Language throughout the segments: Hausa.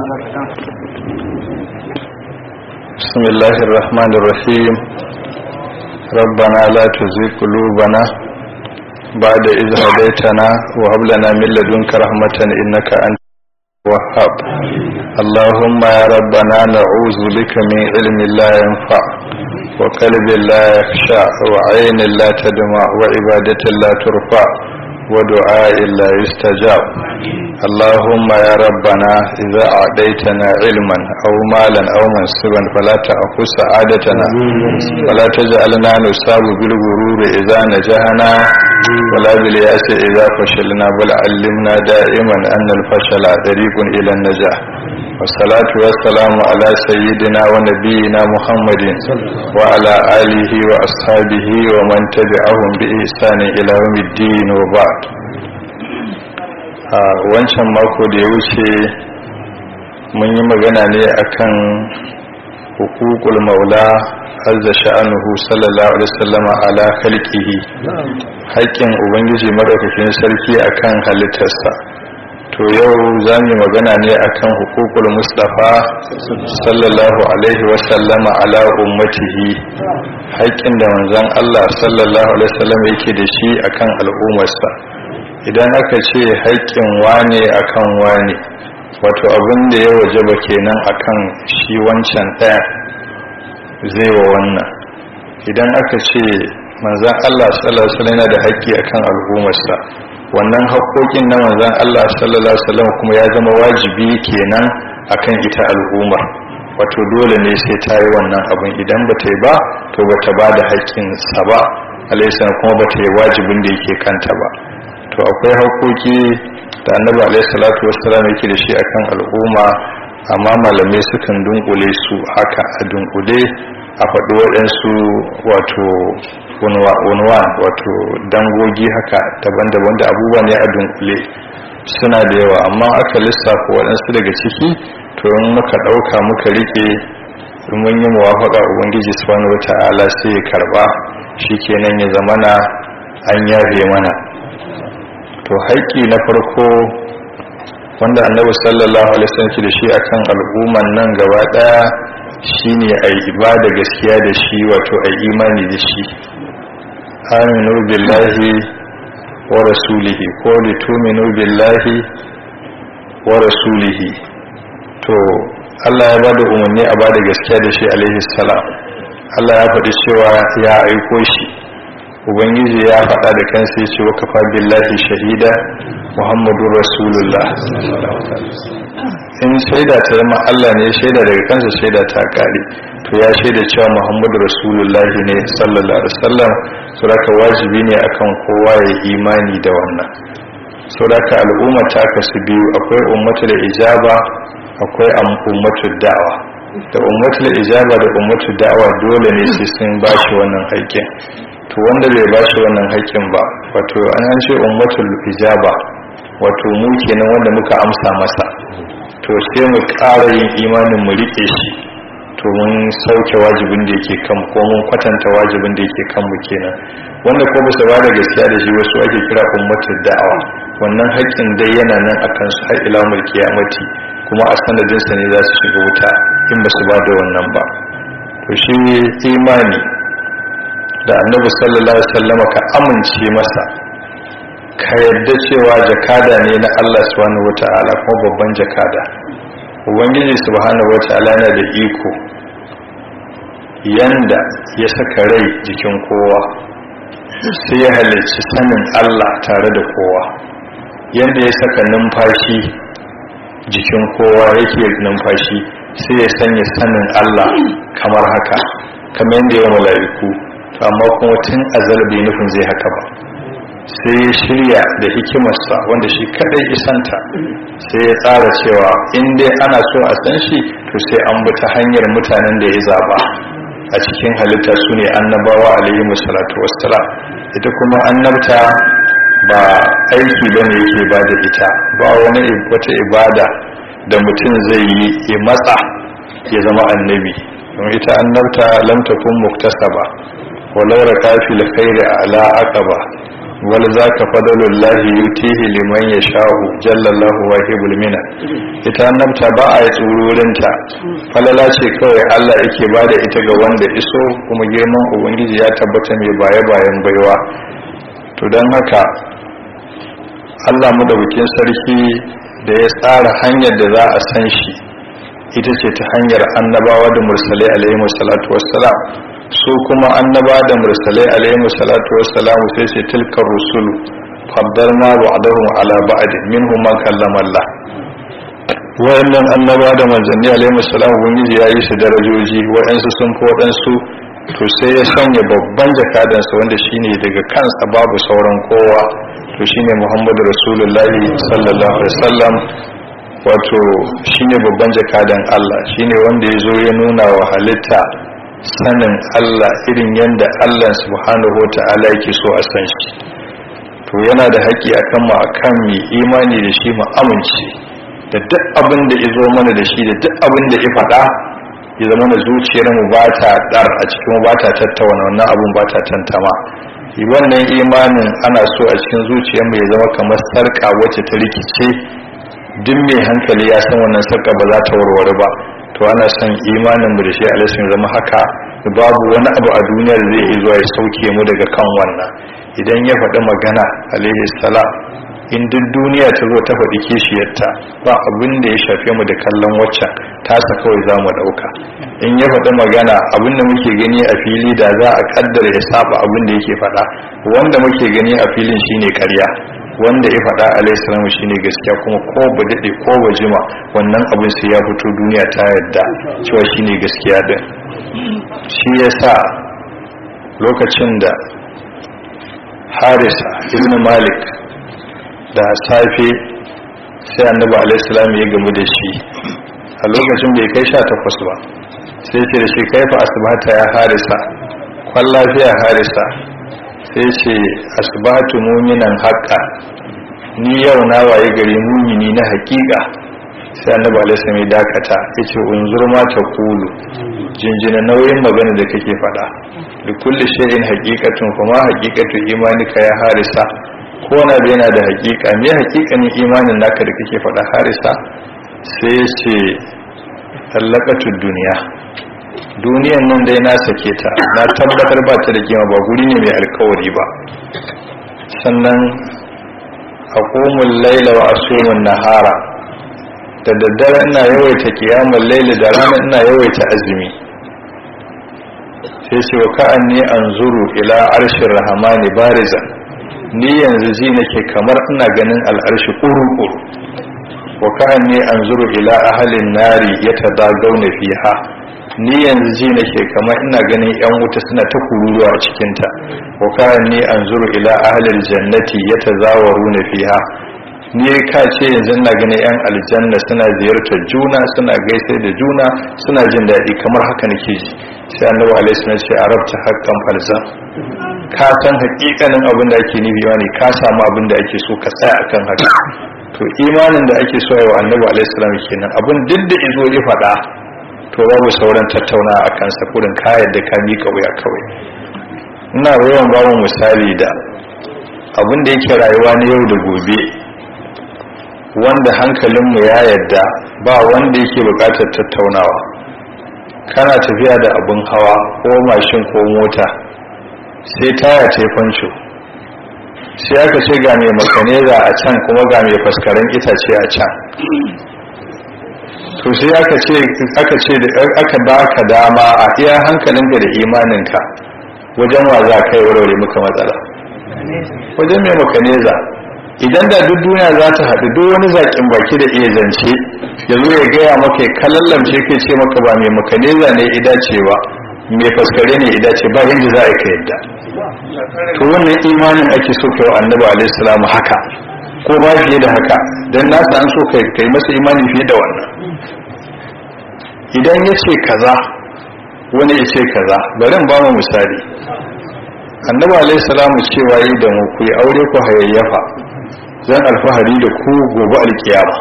بسم الله الرحمن الرحيم ربنا لا تزغ قلوبنا بعد إذ هديتنا وهب لنا من لدنك رحمة إنك أنت الوهاب اللهم يا ربنا نعوذ بك من علم لا ينفع وقلب لا يخشع وعين لا تدمع وعبادة لا ترفع ودعاء لا يستجاب اللهم يا ربنا إذا أعطيتنا علما أو مالا أو منصبا فلا تأخذ سعادتنا ولا تجعلنا نصاب بالغرور إذا نجحنا ولا بالياس إذا فشلنا بل علمنا دائما أن الفشل طريق إلى النجاح والصلاة والسلام على سيدنا ونبينا محمد وعلى آله وأصحابه ومن تبعهم بإحسان إلى يوم الدين وبعد wancan mako da ya wuce mun yi magana ne akan hukukul maula azza sha'anuhu sallallahu alaihi wasallam ala khalqihi haƙƙin ubangiji madaukakin sarki akan halittarsa to yau za mu magana ne akan hukukul mustafa sallallahu alaihi wasallam ala ummatihi haƙƙin da manzon Allah sallallahu alaihi wasallam yake da shi akan al'ummarsa idan aka ce haƙƙin wane akan wane wato abin da ya wajaba kenan akan shi wancan ɗaya zai wa wannan idan aka ce manzan Allah sallallahu alaihi wasallam yana da haƙƙi akan al'ummarsa wannan haƙƙoƙin na manzan Allah sallallahu alaihi wasallam kuma ya zama wajibi kenan akan ita al'umma wato dole ne sai ta yi wannan abin idan ba ta yi ba to ba ta ba da haƙƙinsa ba alaihi kuma ba ta yi wajibin da yake kanta ba to akwai haƙoƙi da annabi alaihi salatu wassalam yake da shi akan al'umma amma malamai sukan dunkule su haka a dunkule a faɗi waɗansu wato unwan wato dangogi haka daban-daban da abubuwa ne a dunkule suna da yawa amma aka lissafa waɗansu daga ciki to in muka ɗauka muka riƙe in mun yi muwafaƙa ubangiji subhanahu wata'ala sai ya karɓa shikenan ya zamana an yafe mana to haƙƙi na farko wanda annabi sallallahu alaihi wasallam da shi akan al'umman nan gaba daya shine ai ibada gaskiya da shi wato ai imani da shi aminu billahi wa rasulihi ko lituminu billahi wa rasulihi to Allah ya bada umarni a bada gaskiya da shi alaihi salam Allah ya faɗi cewa ya aiko shi ubangiji ya faɗa da kansa ya ce wakafa billahi shahida muhammadu rasulullah in shaida ta zama allah ne shaida daga kansa shaida ta kare to ya shaida cewa muhammadu rasulullah ne sallallahu alaihi wasallam saboda wajibi ne akan kowa ya imani da wannan saboda al'umma ta kasu biyu akwai ummatul ijaba akwai ummatul da'awa da ummatul ijaba da ummatul da'awa dole ne sai sun bashi wannan haƙƙin to wanda bai ba shi wannan haƙƙin ba wato an an ce ummatul ijaba wato mu kenan wanda muka amsa masa to sai mu ƙara yin imanin mu rike shi to mun sauke wajibin da yake kan ko mun kwatanta wajibin da yake kan mu kenan wanda ko ba su ba da gaskiya da shi wasu ake kira ummatul da'awa wannan haƙƙin dai yana nan akan su har ila mul kiyamati kuma a sanadin sa ne za su shiga wuta in ba su ba da wannan ba to shi imani da annabi sallallahu alaihi wasallama ka amince masa ka yarda cewa jakada ne na Allah subhanahu wata'ala kuma babban jakada ubangiji subhanahu wata'ala yana da iko yanda ya saka rai jikin kowa sai ya halarci sanin Allah tare da kowa yanda ya saka numfashi jikin kowa yake numfashi sai ya sanya sanin Allah kamar haka kamar yadda ya mala'iku amma kuma tun azal bai nufin zai haka ba sai ya shirya da hikimarsa wanda shi kadai isanta sai ya tsara cewa in dai ana so a san shi to sai an bi ta hanyar mutanen da ya zaba a cikin halitta su ne annabawa alaihi musallatu wassalam ita kuma annabta ba aiki bane yake ba da ita ba wani wata ibada da mutum zai yi ya matsa ya zama annabi don ita annabta lam takun muktasaba walau raka fil khairi ala aqaba wal zaka fadlullahi yutihi liman yasha'u jallallahu wahibul mina ita annabta ba a yi tsururinta falala ce kawai Allah yake bada ita ga wanda iso kuma girman ubangiji ya tabbata mai baye bayan baiwa to don haka Allah mu da bikin sarki da ya tsara hanyar da za a san shi ita ce ta hanyar annabawa da mursalai alaihi salatu wassalam su kuma annaba da mursalai alaihi salatu wassalam sai ce tilkar rusulu faddalna ba'dahum ala ba'd minhum man kallama Allah wayannan annaba da manzanni alaihi salam ubangiji ya yi su darajoji wayansu sun fi waɗansu to sai ya sanya babban jakadansa wanda shine daga kansa babu sauran kowa to shine Muhammadu Rasulullahi sallallahu alaihi wasallam wato shine babban jakadan Allah shine wanda ya zo ya nuna wa halitta sanin Allah irin yadda Allah subhanahu wata'ala yake so a san shi to yana da haƙƙi akan mu akan mu imani da shi mu amince da duk abin da ya zo mana da shi da duk abin da ya faɗa ya zama na zuciyar mu ba ta dar a cikin ba ta tattauna wannan abun ba ta tantama wannan imanin ana so a cikin zuciyar mu ya zama kamar sarka wacce ta rikice duk mai hankali ya san wannan sarka ba za ta warware ba to ana son imanin mu da shi alaihi zama haka babu wani abu a duniyar zai iya zuwa ya sauke mu daga kan wannan idan ya faɗi magana alaihi salam in duk duniya ta zo ta faɗi kishiyarta ba abin da ya shafe mu da kallon waccan tasa kawai za mu ɗauka in ya faɗi magana abin da muke gani a fili da za a kaddara ya saba abin da yake faɗa wanda muke gani a filin shine ƙarya wanda ya faɗa alaihissalamu shine gaskiya kuma ko ba daɗe ko ba jima wannan abin sai ya fito duniya ta yadda cewa shine gaskiya din shi yasa lokacin da harisa ibn malik da safe sai annabi alaihissalam ya gamu da shi a lokacin bai kai sha takwas ba sai ce da shi kaifa asibata ya harisa kwan lafiya harisa sai ce asibatu muminan haƙƙa ni yau na waye gari mumini na haƙiƙa sai annabi alaihissalam ya dakata ya ce unzur ma ta kulu jinjina nauyin magana da kake faɗa da kulli shay'in haqiqatun kuma haqiqatu imanika ya harisa ko na da yana da hakika me hakikanin imanin naka da kake faɗa harisa sai ya ce tallakatun duniya duniyan nan dai na sake ta na tabbatar ba ta da kima ba guri ne mai alkawari ba sannan a komun laila wa asumun nahara da daddare ina yawaita kiyamun laila da rana ina yawaita azumi sai ce wa ka'an ne an zuru ila arshin rahamani barizan ni yanzu ji nake kamar ina ganin al'arshi ƙuru-ƙuru wa ka'an ne an zuru ila ahalin nari ya ta zagauna fiha ni yanzu ji nake kamar ina ganin yan wuta suna ta kururuwa a cikinta wa ka'an ne an zuru ila ahalin jannati ya ta zawaru na fiha ni ka ce yanzu ina ganin yan aljanna suna ziyartar juna suna gaisai da juna suna jin daɗi kamar haka nake ji sai annabi alaihi salam ce arabta haqqan falsa ka san hakikanin abin da ake nufi ne ka samu abin da ake so ka tsaya akan haka to imanin da ake so yawa annabi alaihi salam kenan abin duk da izo ya faɗa to babu sauran tattauna a kan sa kurin ka yadda ka mika wuya kawai ina yawan bamu misali da abin da yake rayuwa na yau da gobe wanda hankalinmu ya yadda ba wanda yake buƙatar tattaunawa kana tafiya da abin hawa ko mashin ko mota sai taya ce fanco sai aka ce ga mai makaneza a can kuma ga mai faskaren itace a can to sai aka ce aka ce aka baka dama a iya hankalinka da imaninka wajen wa za ka yi warware muka matsala wajen mai makaneza idan da duk duniya za ta haɗu duk wani zaƙin baki da iya zance ya zo ya gaya maka ya kallallamce kai ce maka ba mai makaneza ne idacewa mai faskare ne idace ba yadda za a ka yadda to wannan imanin ake so kai wa annabi alaihi salamu haka ko ba fiye da haka dan nasa an so kai kai masa imani fiye da wannan idan ya ce kaza wani ya ce kaza bari in ba mu misali annabi alaihi salamu cewa yi da mu ku yi aure ku hayayyafa zan alfahari da ku gobe alkiyama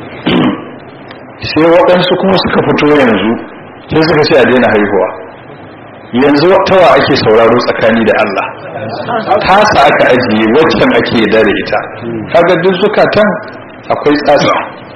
sai waɗansu kuma suka fito yanzu sai suka ce a daina haihuwa yanzu tawa ake sauraro tsakani da Allah tasa aka ajiye waccan ake yarda da ita kaga duk zukatan akwai tsatsa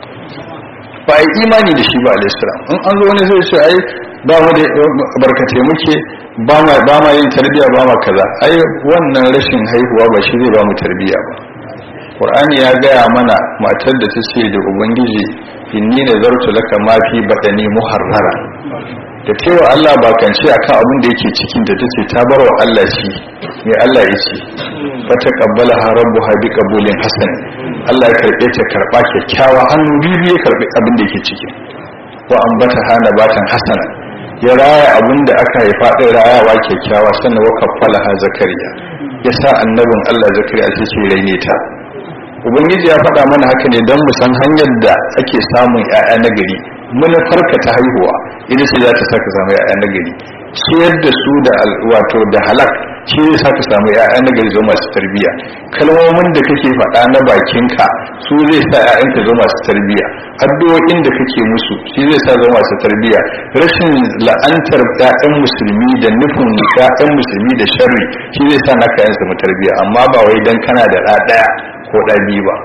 ba a yi imani da shi ba alaihissalam in an zo wani zai ce ai ba mu da barkatai muke ba ma ba ma yin tarbiya ba ma kaza ai wannan rashin haihuwa ba shi zai ba mu tarbiya ba qur'ani ya gaya mana matar da ta ce da ubangiji inni nazartu laka ma fi badani muharrara da tewa Allah ba kan ce akan abin da yake cikin da tace ta bar wa Allah shi mai Allah ya ce fa taqabbala rabbuha bi qabulin hasan Allah ya karbe ta karba kyakkyawa hannu biyu ya karbe abin da yake ciki wa ambata hana batan hasana ya raya abin da aka haifa din rayawa kyakkyawa sannan wa kaffala ha zakariya ya sa annabin Allah zakariya sai ce raine ta ubangiji ya faɗa mana haka ne don mu san hanyar da ake samun 'ya'ya na gari manufarka ta haihuwa ita ce za ta saka samu 'ya'ya na gari ciyar da su da wato da halak shi zai saka samu 'ya'ya na gari zo masu tarbiyya kalmomin da kake faɗa na bakinka su zai sa 'ya'yanka zo masu tarbiyya addu'o'in da kake musu shi zai sa zo masu tarbiyya rashin la'antar 'ya'yan musulmi da nufin 'ya'yan musulmi da sharri shi zai sa naka yan samu tarbiyya amma ba wai dan kana da ɗa ɗaya ko ɗa biyu ba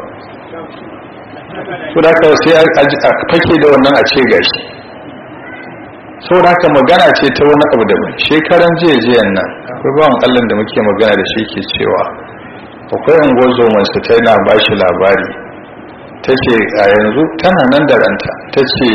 so da sai a fake da wannan a ce gashi so da haka magana ce ta wani abu daban shekaran jiya jiyan nan akwai bawan allah da muke magana da shi ke cewa akwai unguwar zomansu ta yana ba shi labari ta ce a yanzu tana nan da ranta ta ce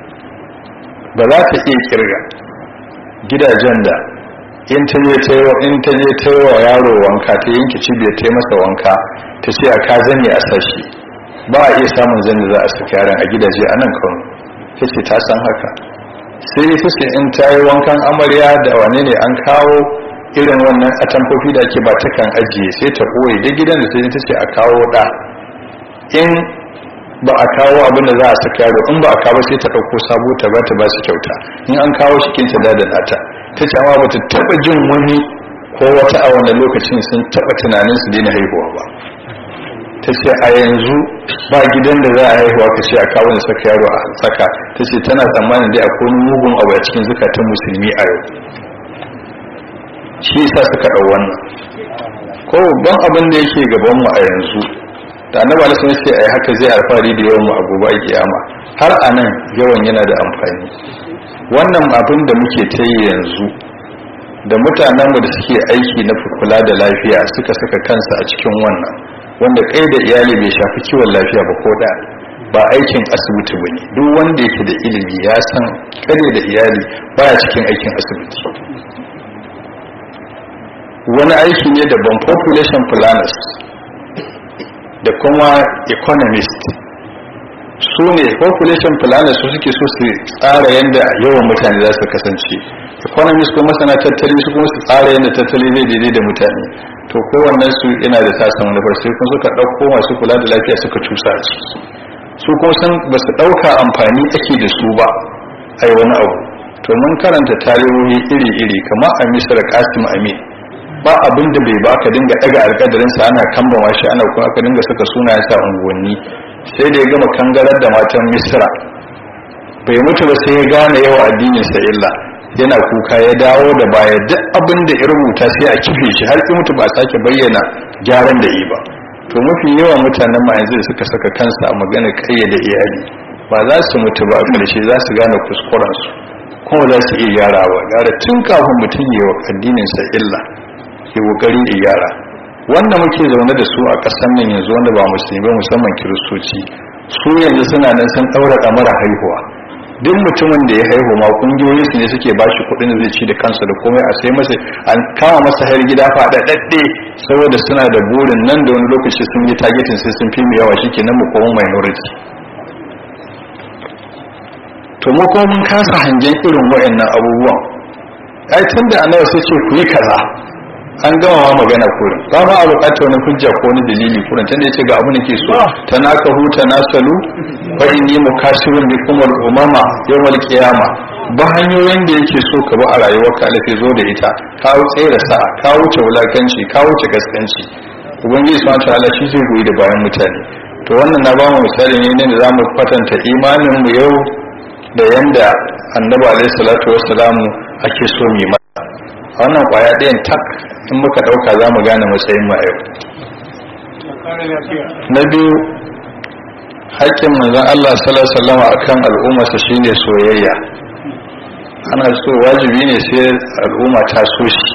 ba za ta iya kirga gidajen da in ta je ta yi wa yaro wanka ta yanke cibiyar ta yi masa wanka ta ce a ka zane a sashi ba a iya samun zane za a saki yaran a gidaje a nan kano ta ce ta san haka sai ita ce in ta yi wankan amarya da wane ne an kawo irin wannan atamfofi da ake ba ta kan ajiye sai ta ɓoye duk gidan da ta ta ce a kawo ɗa in ba a kawo abin da za a saka yaro in ba a kawo sai ta ɗauko sabo ta ba ta ba su kyauta in an kawo shi kinta da da nata ta ce amma ba ta taɓa jin wani ko wata a wannan lokacin sun taɓa tunanin su daina haihuwa ba ta ce a yanzu ba gidan da za a haihuwa ka ce a kawo da saka yaro a saka ta ce tana tsammanin dai akwai mugun abu a cikin zukatan musulmi a yau shi yasa suka ɗau wannan ko babban abin da yake gaban mu a yanzu da annabi alaihi wasallam ce ai haka zai alfahari da yawan mu a gobe kiyama har anan yawan yana da amfani wannan abin da muke ta yi yanzu da mutanenmu da suke aiki na kula da lafiya suka saka kansa a cikin wannan wanda kai da iyali bai shafi kiwon lafiya ba ko da ba aikin asibiti ba ne duk wanda yake da ilimi ya san kare da iyali baya cikin aikin asibiti wani aiki ne daban population planners da kuma economist su ne population planners su suke so su tsara yadda yawan mutane za su kasance economist kuma masana tattali su kuma su tsara yadda tattali zai daidai da mutane to kowannen su yana da tasan manufar sai kuma suka ɗauko masu kula da lafiya suka cusa a ciki su kuma san ba su ɗauka amfani ake da su ba ai wani abu to mun karanta tarihohi iri-iri kamar a misra kasim amin ba abin da bai ba ka dinga daga alkadarinsa ana kambama shi ana kuma aka dinga saka sunayen sa unguwanni sai da ya gama kangarar da matan misra bai mutu ba sai ya gane yawa addinin sa illa yana kuka ya dawo da baya duk abin da ya rubuta sai a kife shi har ki mutu ba a sake bayyana gyaran da yi ba to mafi yawan mutanen ma yanzu da suka saka kansa a magana kayyade iyali ba za su mutu ba a ƙarshe za su gane kuskurensu kuma za su iya gyarawa gara tun kafin mutum yi wa addininsa illa ke kokari da yara wanda muke zaune da su a ƙasar nan yanzu wanda ba musulmi ba musamman kiristoci su yanzu suna nan sun ɗaura ɗamara haihuwa duk mutumin da ya haihu ma kungiyoyin su ne suke ba shi kuɗin zai ci da kansa da komai a sai masa an kama masa har gida faɗaɗɗe saboda suna da burin nan da wani lokaci sun yi targetin sai sun fi mu yawa shikenan mu koma minority to mu kuma mun kasa hangen irin waɗannan abubuwan ai tun da annabi sai ce ku yi kaza an gama ma magana kurin ba ma a bukatar wani hujja ko wani dalili kurin tunda yace ga abu nake so ta naka huta nasalu fa inni mukasirun bi kumul umama yawmal qiyama ba hanyoyin da yake so ka ba a rayuwar ka alafi zo da ita ka wuce da sa'a ka wuce wulakanci ka wuce gaskanci ubangiji subhanahu ta'ala shi zai goyi da bayan mutane to wannan na ba mu misali ne da zamu kwatanta imanin mu yau da yanda annabi alaihi salatu wassalamu ake so mu wannan kwaya ɗayan tak in muka ɗauka za mu gane matsayin mu a yau na biyu haƙƙin manzon Allah sallallahu alaihi wasallam akan al'ummarsa shine soyayya ana so wajibi ne sai al'umma ta so shi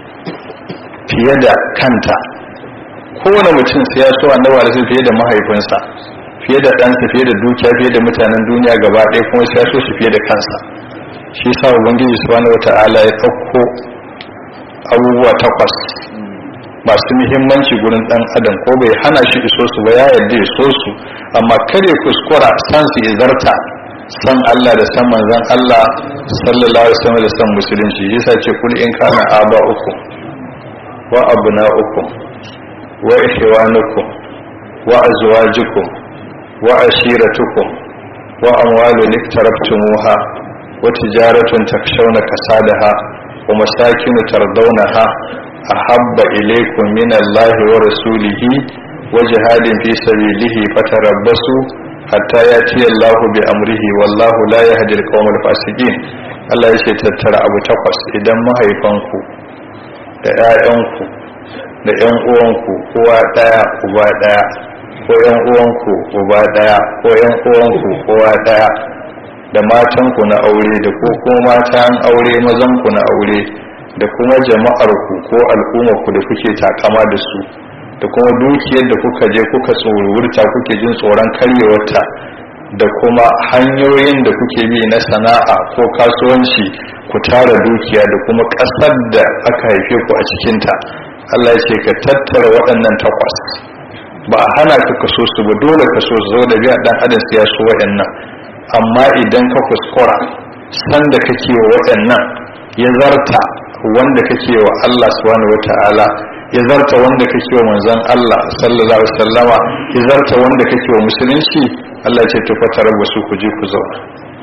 fiye da kanta kowane mutum sai ya so annabi alaihi fiye da mahaifinsa fiye da ɗansa fiye da dukiya fiye da mutanen duniya gaba ɗaya kuma sai ya so shi fiye da kansa shi sa ubangiji subhanahu wata'ala ya ɗauko abubuwa takwas masu muhimmanci gurin ɗan adam ko bai hana shi iso su ba ya yarda ya so su amma kare kuskura san su izarta san Allah da san manzon Allah sallallahu alaihi wasallam da san musulunci yasa ce kul in kana aba uku wa abna uku wa ikhwanukum wa azwajukum wa ashiratukum wa amwalun iktaraftumuha wa tijaratun takshawna kasadaha wa masakin tardawnaha ahabba ilaykum min Allah wa rasulihi wa jihadin fi sabilihi fatarabbasu hatta yati Allah bi amrihi wallahu la yahdi al-qawmal fasiqin Allah ya ce tattara abu takwas idan mahaifanku da 'ya'yanku da 'yan uwanku uwa ɗaya uba ɗaya ko 'yan uwanku uba ɗaya ko 'yan uwanku uwa ɗaya da matanku na aure da ko kuma matan aure mazanku na aure da kuma jama'arku ko al'ummarku da kuke takama da su da kuma dukiyar da kuka je kuka tsorurta kuke jin tsoron karyewarta da kuma hanyoyin da kuke bi na sana'a ko kasuwanci ku tara dukiya da kuma ƙasar da aka haife ku a cikinta Allah ya ce ka tattara waɗannan takwas ba a hana ka kaso su ba dole ka so su zo da biya ɗan adam ya so waɗannan amma idan ka kuskura san da kake wa waɗannan ya zarta wanda kake wa Allah subhanahu wata'ala ya zarta wanda kake wa manzon Allah sallallahu alaihi wasallama ya zarta wanda kake wa musulunci Allah ya ce to fa tarabbasu ku je ku zauna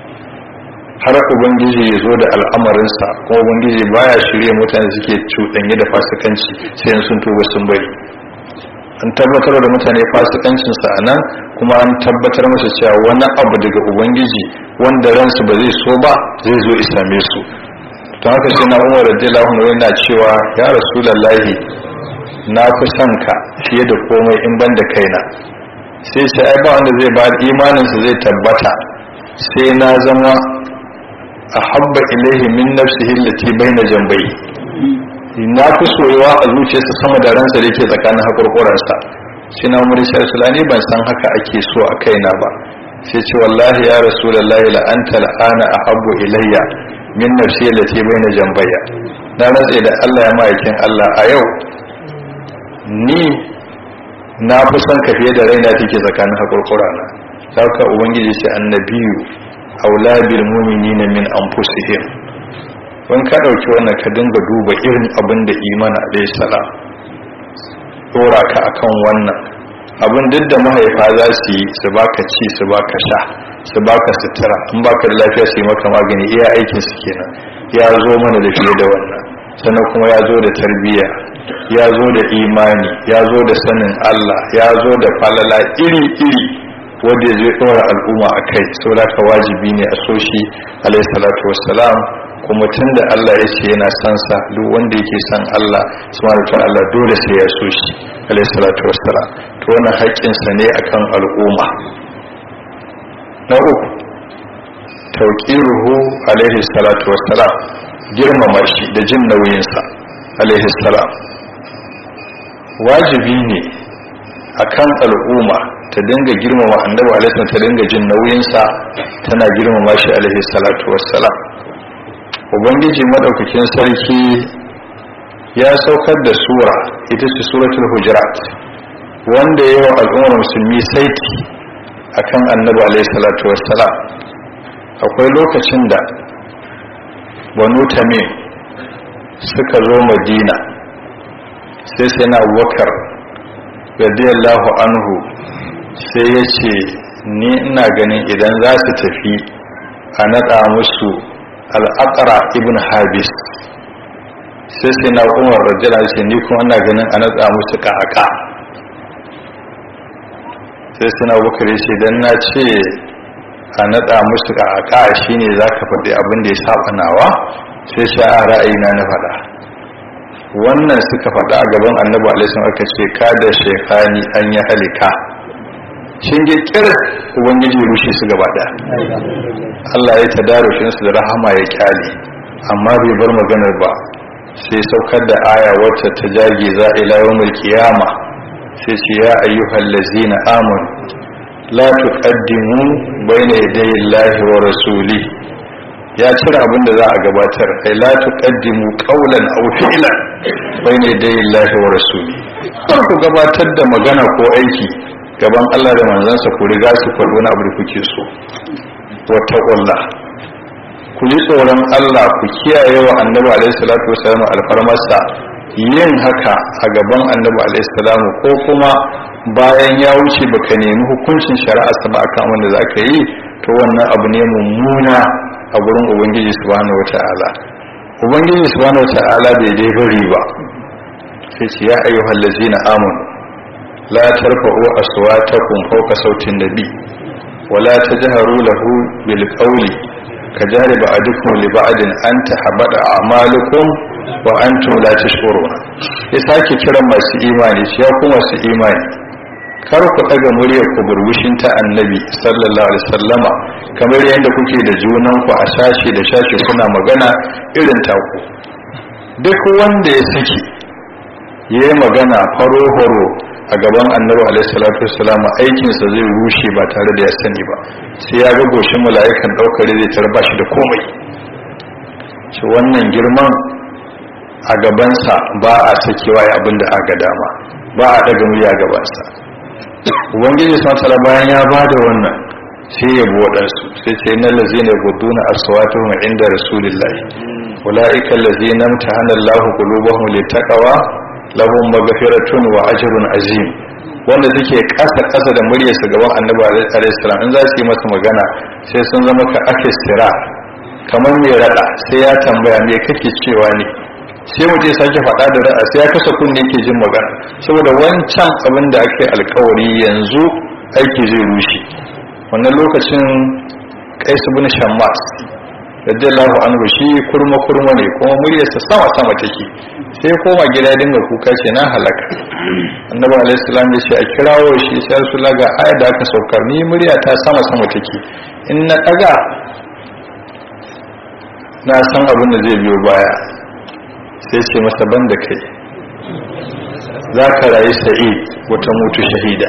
har ubangiji ya zo da al'amarinsa kuma ubangiji baya shirye mutane suke cuɗanye da fasikanci sai sun tuba sun bari an tabbatar da mutane fasikancinsa a nan kuma an tabbatar masa cewa wani abu daga ubangiji wanda ransu ba zai so ba zai zo isame su don haka sai na umar radiyallahu anhu yana cewa ya rasulullahi na fi son ka fiye da komai in ban da kaina sai sai ai ba wanda zai ba imaninsa zai tabbata sai na zama ahabba ilaihi min nafsihi allati baina jambai na fi soyuwa a zuciyarsa sama da ransa da yake tsakanin hakurkuransa shi na umar shi rasulani ban san haka ake so a kaina ba sai ce wallahi ya rasulullahi la anta la'ana ahabbu ilayya min nafsi allati baina jambayya na rantsa da Allah ya ma'aikin Allah a yau ni na fi son ka fiye da raina take tsakanin hakurkurana saka ubangiji ce annabiyu aula bil mu'minina min anfusihim wani ka ɗauki wannan ka dinga duba irin abin da imana alayhi salam dora ka akan wannan abin duk da mahaifa za su yi su baka ci su baka sha su baka sutura in baka da lafiya su yi maka magani iya aikin su kenan ya zo mana da fiye da wannan sannan kuma ya zo da tarbiyya ya zo da imani ya zo da sanin Allah ya zo da falala iri-iri wanda zai ɗora al'umma a kai saboda ka wajibi ne a so shi alayhi salatu wassalam kuma tun da Allah ya ce yana son sa duk wanda yake son Allah subhanahu wa Allah dole sai ya so shi alayhi salatu wassalam to wannan haƙƙin sa ne akan al'umma na uku tauqiruhu alayhi salatu wassalam girmama shi da jin nauyin sa alayhi salam wajibi ne akan al'umma ta dinga girmama annabi alaihi ta dinga jin nauyin sa tana girmama shi alaihi salatu wassalam ubangiji madaukakin sarki ya saukar da sura ita ce suratul hujurat wanda yawa al'ummar musulmi saiti akan annabi alaihi salatu wassalam akwai lokacin da banu tamim suka zo madina sai sai na abubakar radiyallahu anhu sai ya ce ni ina ganin idan za su tafi a naɗa musu al'aqra ibn habis sai sai na umar rajala ce ni kuma ana ganin a natsa musu ƙaƙa sai sai na bukar ce don na ce a natsa musu ƙaƙa shine za ka faɗi abin da ya saba nawa sai sha a ra'ayina na faɗa wannan suka faɗa a gaban annabi alaihi aka ce ka da shekani an yi halika shin ge kir ubangiji rushe su gaba ɗaya Allah ya tadarushin su da rahama ya kyale amma bai bar maganar ba sai saukar da aya wacce ta jage za ila yawmul qiyama sai ce ya ayyuhal ladzina amanu la tuqaddimu bayna yaday Allahi wa rasuli ya cire abin da za a gabatar ai la tuqaddimu qawlan aw fi'lan bayna yaday Allahi wa rasuli kar ku gabatar da magana ko aiki gaban Allah da manzansa ku riga su faɗo na abu da kuke so wa taqullah ku ji tsoron Allah ku kiyaye wa annabi alaihi salatu wasallam alfarmarsa yin haka a gaban annabi alaihi salamu ko kuma bayan ya wuce baka nemi hukuncin shari'a ba akan wanda zaka yi to wannan abu ne mummuna a gurin ubangiji subhanahu wata'ala ubangiji subhanahu wata'ala bai dai bari ba sai ce ya ayyuhal ladzina amanu la tarfa'u aswatakum fawqa sautin nabi wala tajharu lahu bil qawli kajari ba'dukum li ba'din an tahbada a'malukum wa antum la tashkuruna ya sake kiran masu imani ya kuma masu imani kar ku daga muryar ku burbushin ta annabi sallallahu alaihi wasallama kamar yadda kuke da junan ku a sashi da sashi kuna magana irin taku duk wanda ya saki yayi magana faro horo a gaban annabi alaihi salatu wasallama aikinsa zai rushe ba tare da ya sani ba sai ya ga goshin mala'ikan daukar zai tarba shi da komai shi wannan girman a gabansa ba a sakewa ya abin da aka dama ba a daga murya gabansa ubangiji sun bayan ya ba da wannan sai ya bi waɗansu sai ce na lazina guduna aswatuhum inda rasulillahi ulaika allazina imtahana Allahu qulubahum littaqwa lahum maghfiratun wa ajrun azim wanda suke kasa kasa da muryarsa gaban annabi alaihi salam in za su yi masa magana sai sun zama ka akistira kamar mai rada sai ya tambaya me kake cewa ne sai mutum ya sake faɗa da ra'a sai ya kasa kunne ke jin magana saboda wancan abin da ake alkawari yanzu aiki zai rushe wannan lokacin kaisu bin shammas radiyallahu anhu shi kurma kurma ne kuma muryarsa sama sama take sai koma gida dinga kuka ce na halaka annabi alaihi salam ya ce a kirawo shi sai rasulullah ga ayat da aka saukar ni murya ta sama sama take in na daga na san abin da zai biyo baya sai ce masa ban da kai za ka rayu sa'id wata mutu shahida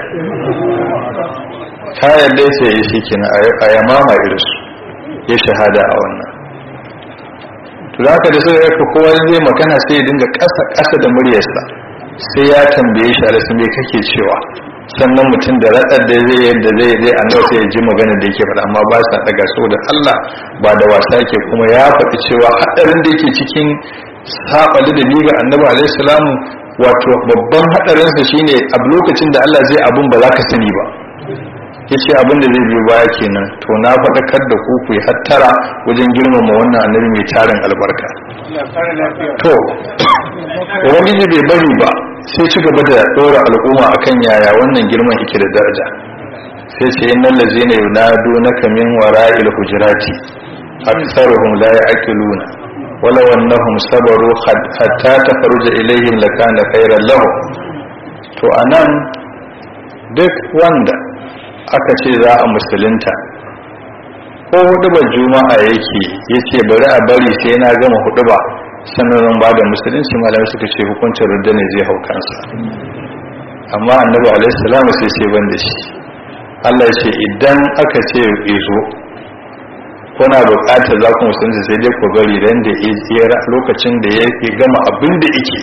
ta yadda sai yi shi kina a yamama irinsu ya shahada a wannan to za ka da sai ya fi kowa zai magana sai ya dinga ƙasa ƙasa da muryarsa sai ya tambaye shi a me kake cewa sannan mutum da raɗar da zai yadda zai zai annabi sai ya ji magana da yake faɗa amma ba sa daga saboda Allah ba da wasa yake kuma ya faɗi cewa haɗarin da yake cikin saɓali da ni ga annabi alaihi salamu wato babban haɗarinsa shine a lokacin da Allah zai abun ba za ka sani ba ya ce abin da zai biyo baya kenan to na faɗakar da ku ku yi hattara wajen girmama wannan annabi mai tarin albarka to ubangiji bai bari ba sai ci gaba da ɗora al'umma akan yaya wannan girman yake da daraja sai ce innal ladzina yunadunaka min wara'il hujurati aktharuhum la ya'qiluna ولو أنهم صبروا حتى تخرج إليهم لكان خيرا لهم to anan duk wanda aka ce za a musulunta ko huduba juma'a yake ya ce bari a bari sai na gama huduba sannan zan ba da musulunci malamai suka ce hukuncin rudda ne zai hau kansa amma annabi alaihi salamu sai ce ban da shi Allah ya ce idan aka ce izo kuna bukatar za ku musulunci sai dai ku bari ran da ya lokacin da ya gama abin da yake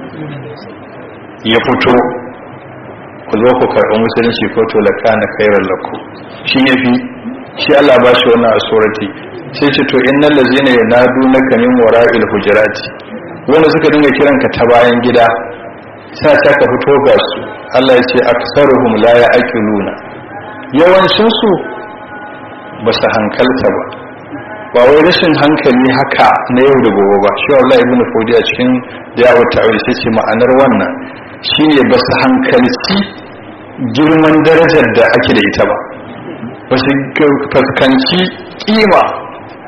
ya fito ku zo ku karɓi musulunci ko to laka na kairar laku shi ya fi shi Allah ba shi wannan asurati sai ce to innal ladzina yanadunaka min wara'il hujurati wanda suka dinga kiran ka ta bayan gida sa ta ka fito ga su Allah ya ce aksaruhum la ya'qiluna yawancin su ba su hankalta ba ba wai rashin hankali haka na yau da gobe ba shi Allah ibn Fodi a cikin dawo ta'awil sai ce ma'anar wannan shine ba su hankalci girman darajar da ake da ita ba ba su fuskanci kima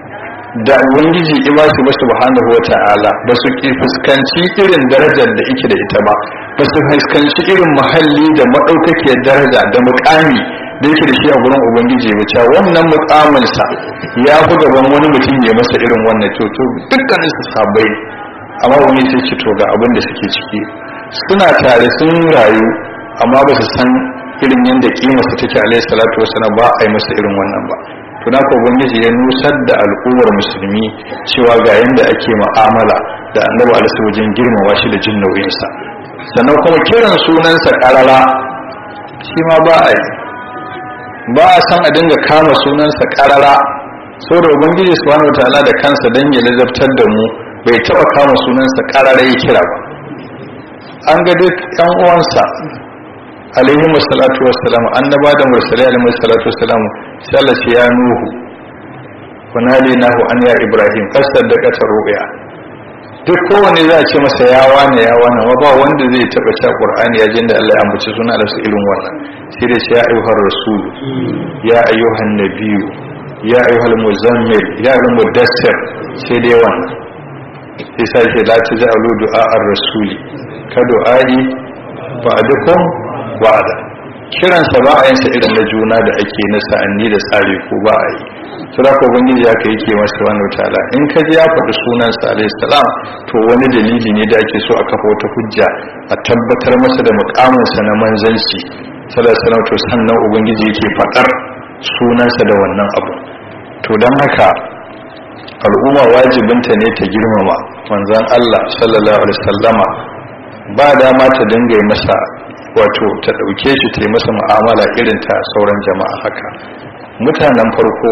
da ubangiji ima su ba subhanahu wa ta'ala ba su fuskanci irin darajar da ike da ita ba ba su fuskanci irin muhalli da maɗaukakiyar daraja da muƙami da yake da shi a gurin ubangiji ba cewa wannan muƙaminsa ya fi gaban wani mutum ya masa irin wannan to to dukkanin su sabai amma wani sai ce to ga abin da suke ciki suna tare sun rayu amma ba su san irin yadda kimarsa take alaihi salatu wasallam ba a yi masa irin wannan ba to na ubangiji ya nusar da al'ummar musulmi cewa ga yadda ake ma'amala da annabi alaihi wajen girmama shi da jin nauyinsa sannan kuma kiran sunansa karara shi ma ba a yi ba a san a dinga kama sunansa karara saboda ubangiji subhanahu wataala da kansa dan ya lazabtar da mu bai taba kama sunansa karara ya kira ba an ga duk yan uwansa alaihi wassalatu wassalam annaba da mursalai alaihi salatu wassalam sai Allah ce ya nuhu wa nahu an ya ibrahim kasar da kata ru'ya duk kowane za a ce masa ya wane ya wane wa ba wanda zai taba cewa qur'ani ya jin da Allah ya ambaci suna da su irin wannan sai da ya ayyuhar rasul ya ayyuhan nabiyyu ya ayyuhal muzammil ya ayyuhal mudassir sai dai wannan sai sai ce la taj'alu du'a ar-rasuli ka du'ai ba'dukum ba'da kiransa ba a yin sa irin na juna da ake na sa'anni da tsare ko ba a yi sura ko ubangiji ya kai yake masa wani wataala in ka ji ya faɗi sunan sa alayhi salam to wani dalili ne da ake so a kafa wata hujja a tabbatar masa da mukamin sa na manzanci sallallahu alaihi wasallam to sannan ubangiji yake faɗar sunansa da wannan abu to dan haka al'umma wajibinta ne ta girmama manzon Allah sallallahu alaihi wasallama ba dama ta dinga masa wato ta ɗauke shi ta yi masa mu'amala irin ta sauran jama'a haka mutanen farko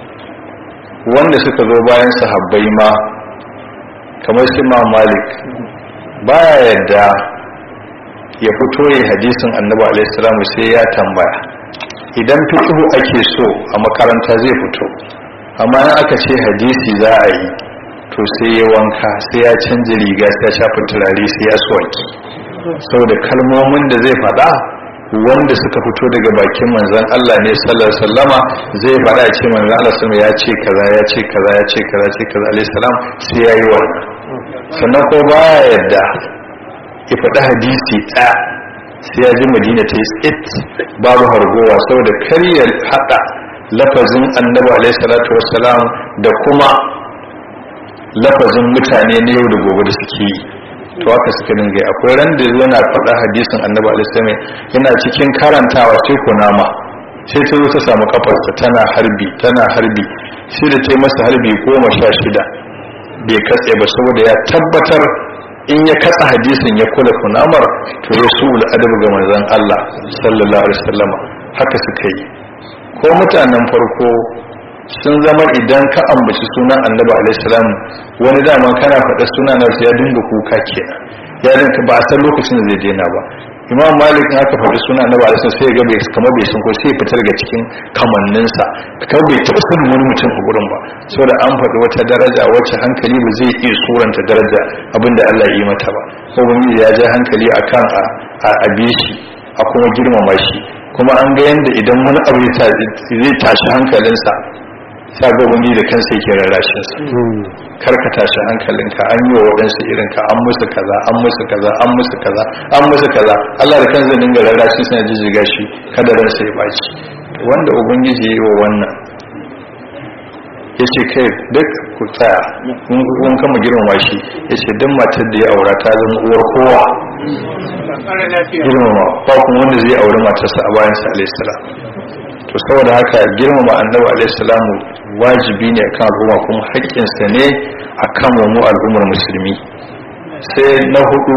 wanda suka zo bayan sahabbai ma kamar su ma malik baya yadda ya fito yi hadisin annabi alaihi sai ya tambaya idan fiqhu ake so a makaranta zai fito amma in aka ce hadisi za a yi to sai ya wanka sai ya canza riga sai ya shafa turare sai ya soki saboda kalmomin da zai faɗa wanda suka fito daga bakin manzon Allah ne sallallahu alaihi wasallama zai faɗa ya ce manzon Allah sama ya ce kaza ya ce kaza ya ce kaza ce kaza alaihi salam sai yayi wannan sannan ko baya yadda ya faɗi hadisi ɗaya sai ya ji Madina ta yi tsit babu hargowa saboda kar ya haɗa lafazin annabi alaihi salatu wassalam da kuma lafazin mutane na yau da gobe da suke yi to haka suka dinga akwai ran da yana faɗa hadisin annabi alaihi yana cikin karantawa sai kunama sai ta zo ta samu kafarsa tana harbi tana harbi sai da ta yi masa harbi goma sha shida bai katse ba saboda ya tabbatar in ya katsa hadisin ya kula kunamar to ya su adabu ga manzon Allah sallallahu alaihi wasallama haka suka yi ko mutanen farko sun zama idan ka ambaci sunan annabi alaihissalam wani daman kana faɗa suna na ya dinga kuka kenan ya dinka ba a san lokacin da zai daina ba imam malik in aka faɗi sunan annabi alaihissalam sai ga bai kamar bai san ko sai fita daga cikin kamanninsa kamar bai taɓa sanin wani mutum a gurin ba saboda an faɗi wata daraja wacce hankali ba zai iya suranta daraja abinda Allah ya yi mata ba ko ya ja hankali akan a a shi a kuma girmama shi kuma an ga yanda idan wani abu zai tashi hankalinsa sa ga wani da kansa yake rarrashin sa kar ka tashi hankalinka an yi wa waɗansu irin ka an musu kaza an musu kaza an musu kaza an musu kaza Allah da kansa dinga rarrashin sa jijjiga shi kada ransa ya baci wanda ubangiji ya yi wa wannan ya ce kai duk ku tsaya kun kama girmama shi ya ce duk matar da ya aura ta zama uwar kowa girmama ba kuma wanda zai auri matarsa a bayansa alaihissalam to saboda haka girmama annabi alaihissalam wajibi ne akan al'umma kuma haƙƙinsa ne akan mu al'ummar musulmi sai na hudu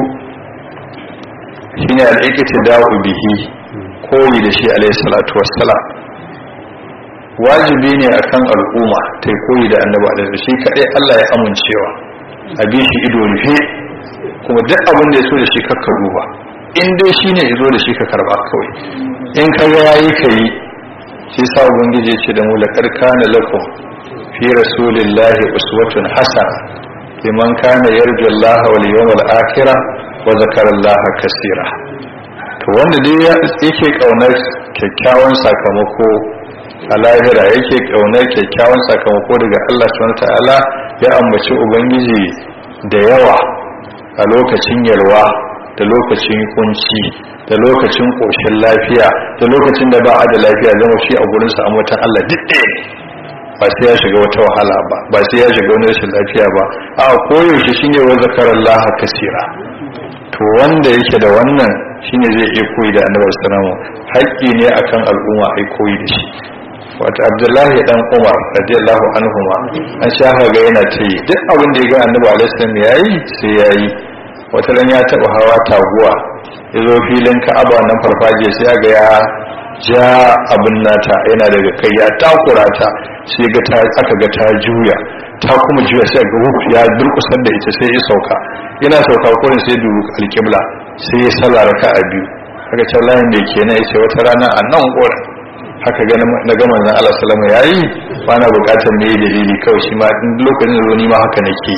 shine al'ikiti da'u bihi koyi da shi alaihissalatu wassalam wajibi ne akan al'umma ta koyi da annabi alaihi shi kadai Allah ya amincewa a bi shi ido rufe kuma duk abin da ya so da shi kakka duba in dai shi ne ya zo da shi ka karba kawai in ka ga yayi ka yi shi sa ubangiji ya ce da mu laqad kana lakum fi rasulillahi uswatun hasana liman kana yarju Allah wal yawmal akhir wa zakara Allah kaseera to wanda dai yake kaunar kyakkyawan sakamako a lahira yake kaunar kyakkyawan sakamako daga Allah subhanahu ta'ala ya ambaci ubangiji da yawa a lokacin yalwa da lokacin kunci da lokacin koshin lafiya da lokacin da ba a da lafiya zama shi a gurin sa ambatan Allah duk ɗaya ba sai ya shiga wata wahala ba ba sai ya shiga wani rashin lafiya ba a koyaushe shine wa zakarallaha kasira to wanda yake da wannan shine zai iya koyi da annabi sallallahu haƙƙi ne akan al'umma ai koyi da shi wato abdullahi dan umar radiyallahu anhuma an sha ga yana ta yi duk abin da ya ga annabi alaihi salam yayi sai yayi wata ran ya taba hawa taguwa ya zo filin ka'aba nan farfaje sai ga ya ja abin nata yana daga kai ya takura ta sai ga ta aka ga ta juya ta kuma juya sai ga wuf ya durkusar da ita sai ya sauka yana sauka kurin sai dubu alƙibla sai ya sallah raka a biyu haka can layin da ke na yace wata rana a nan kurin haka ga na gama zan Allah salama yayi ba na bukatar me dalili kawai shi ma lokacin da ni ma haka nake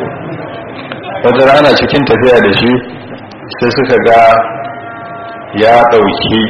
wata rana cikin tafiya da shi sai suka ga ya ɗauki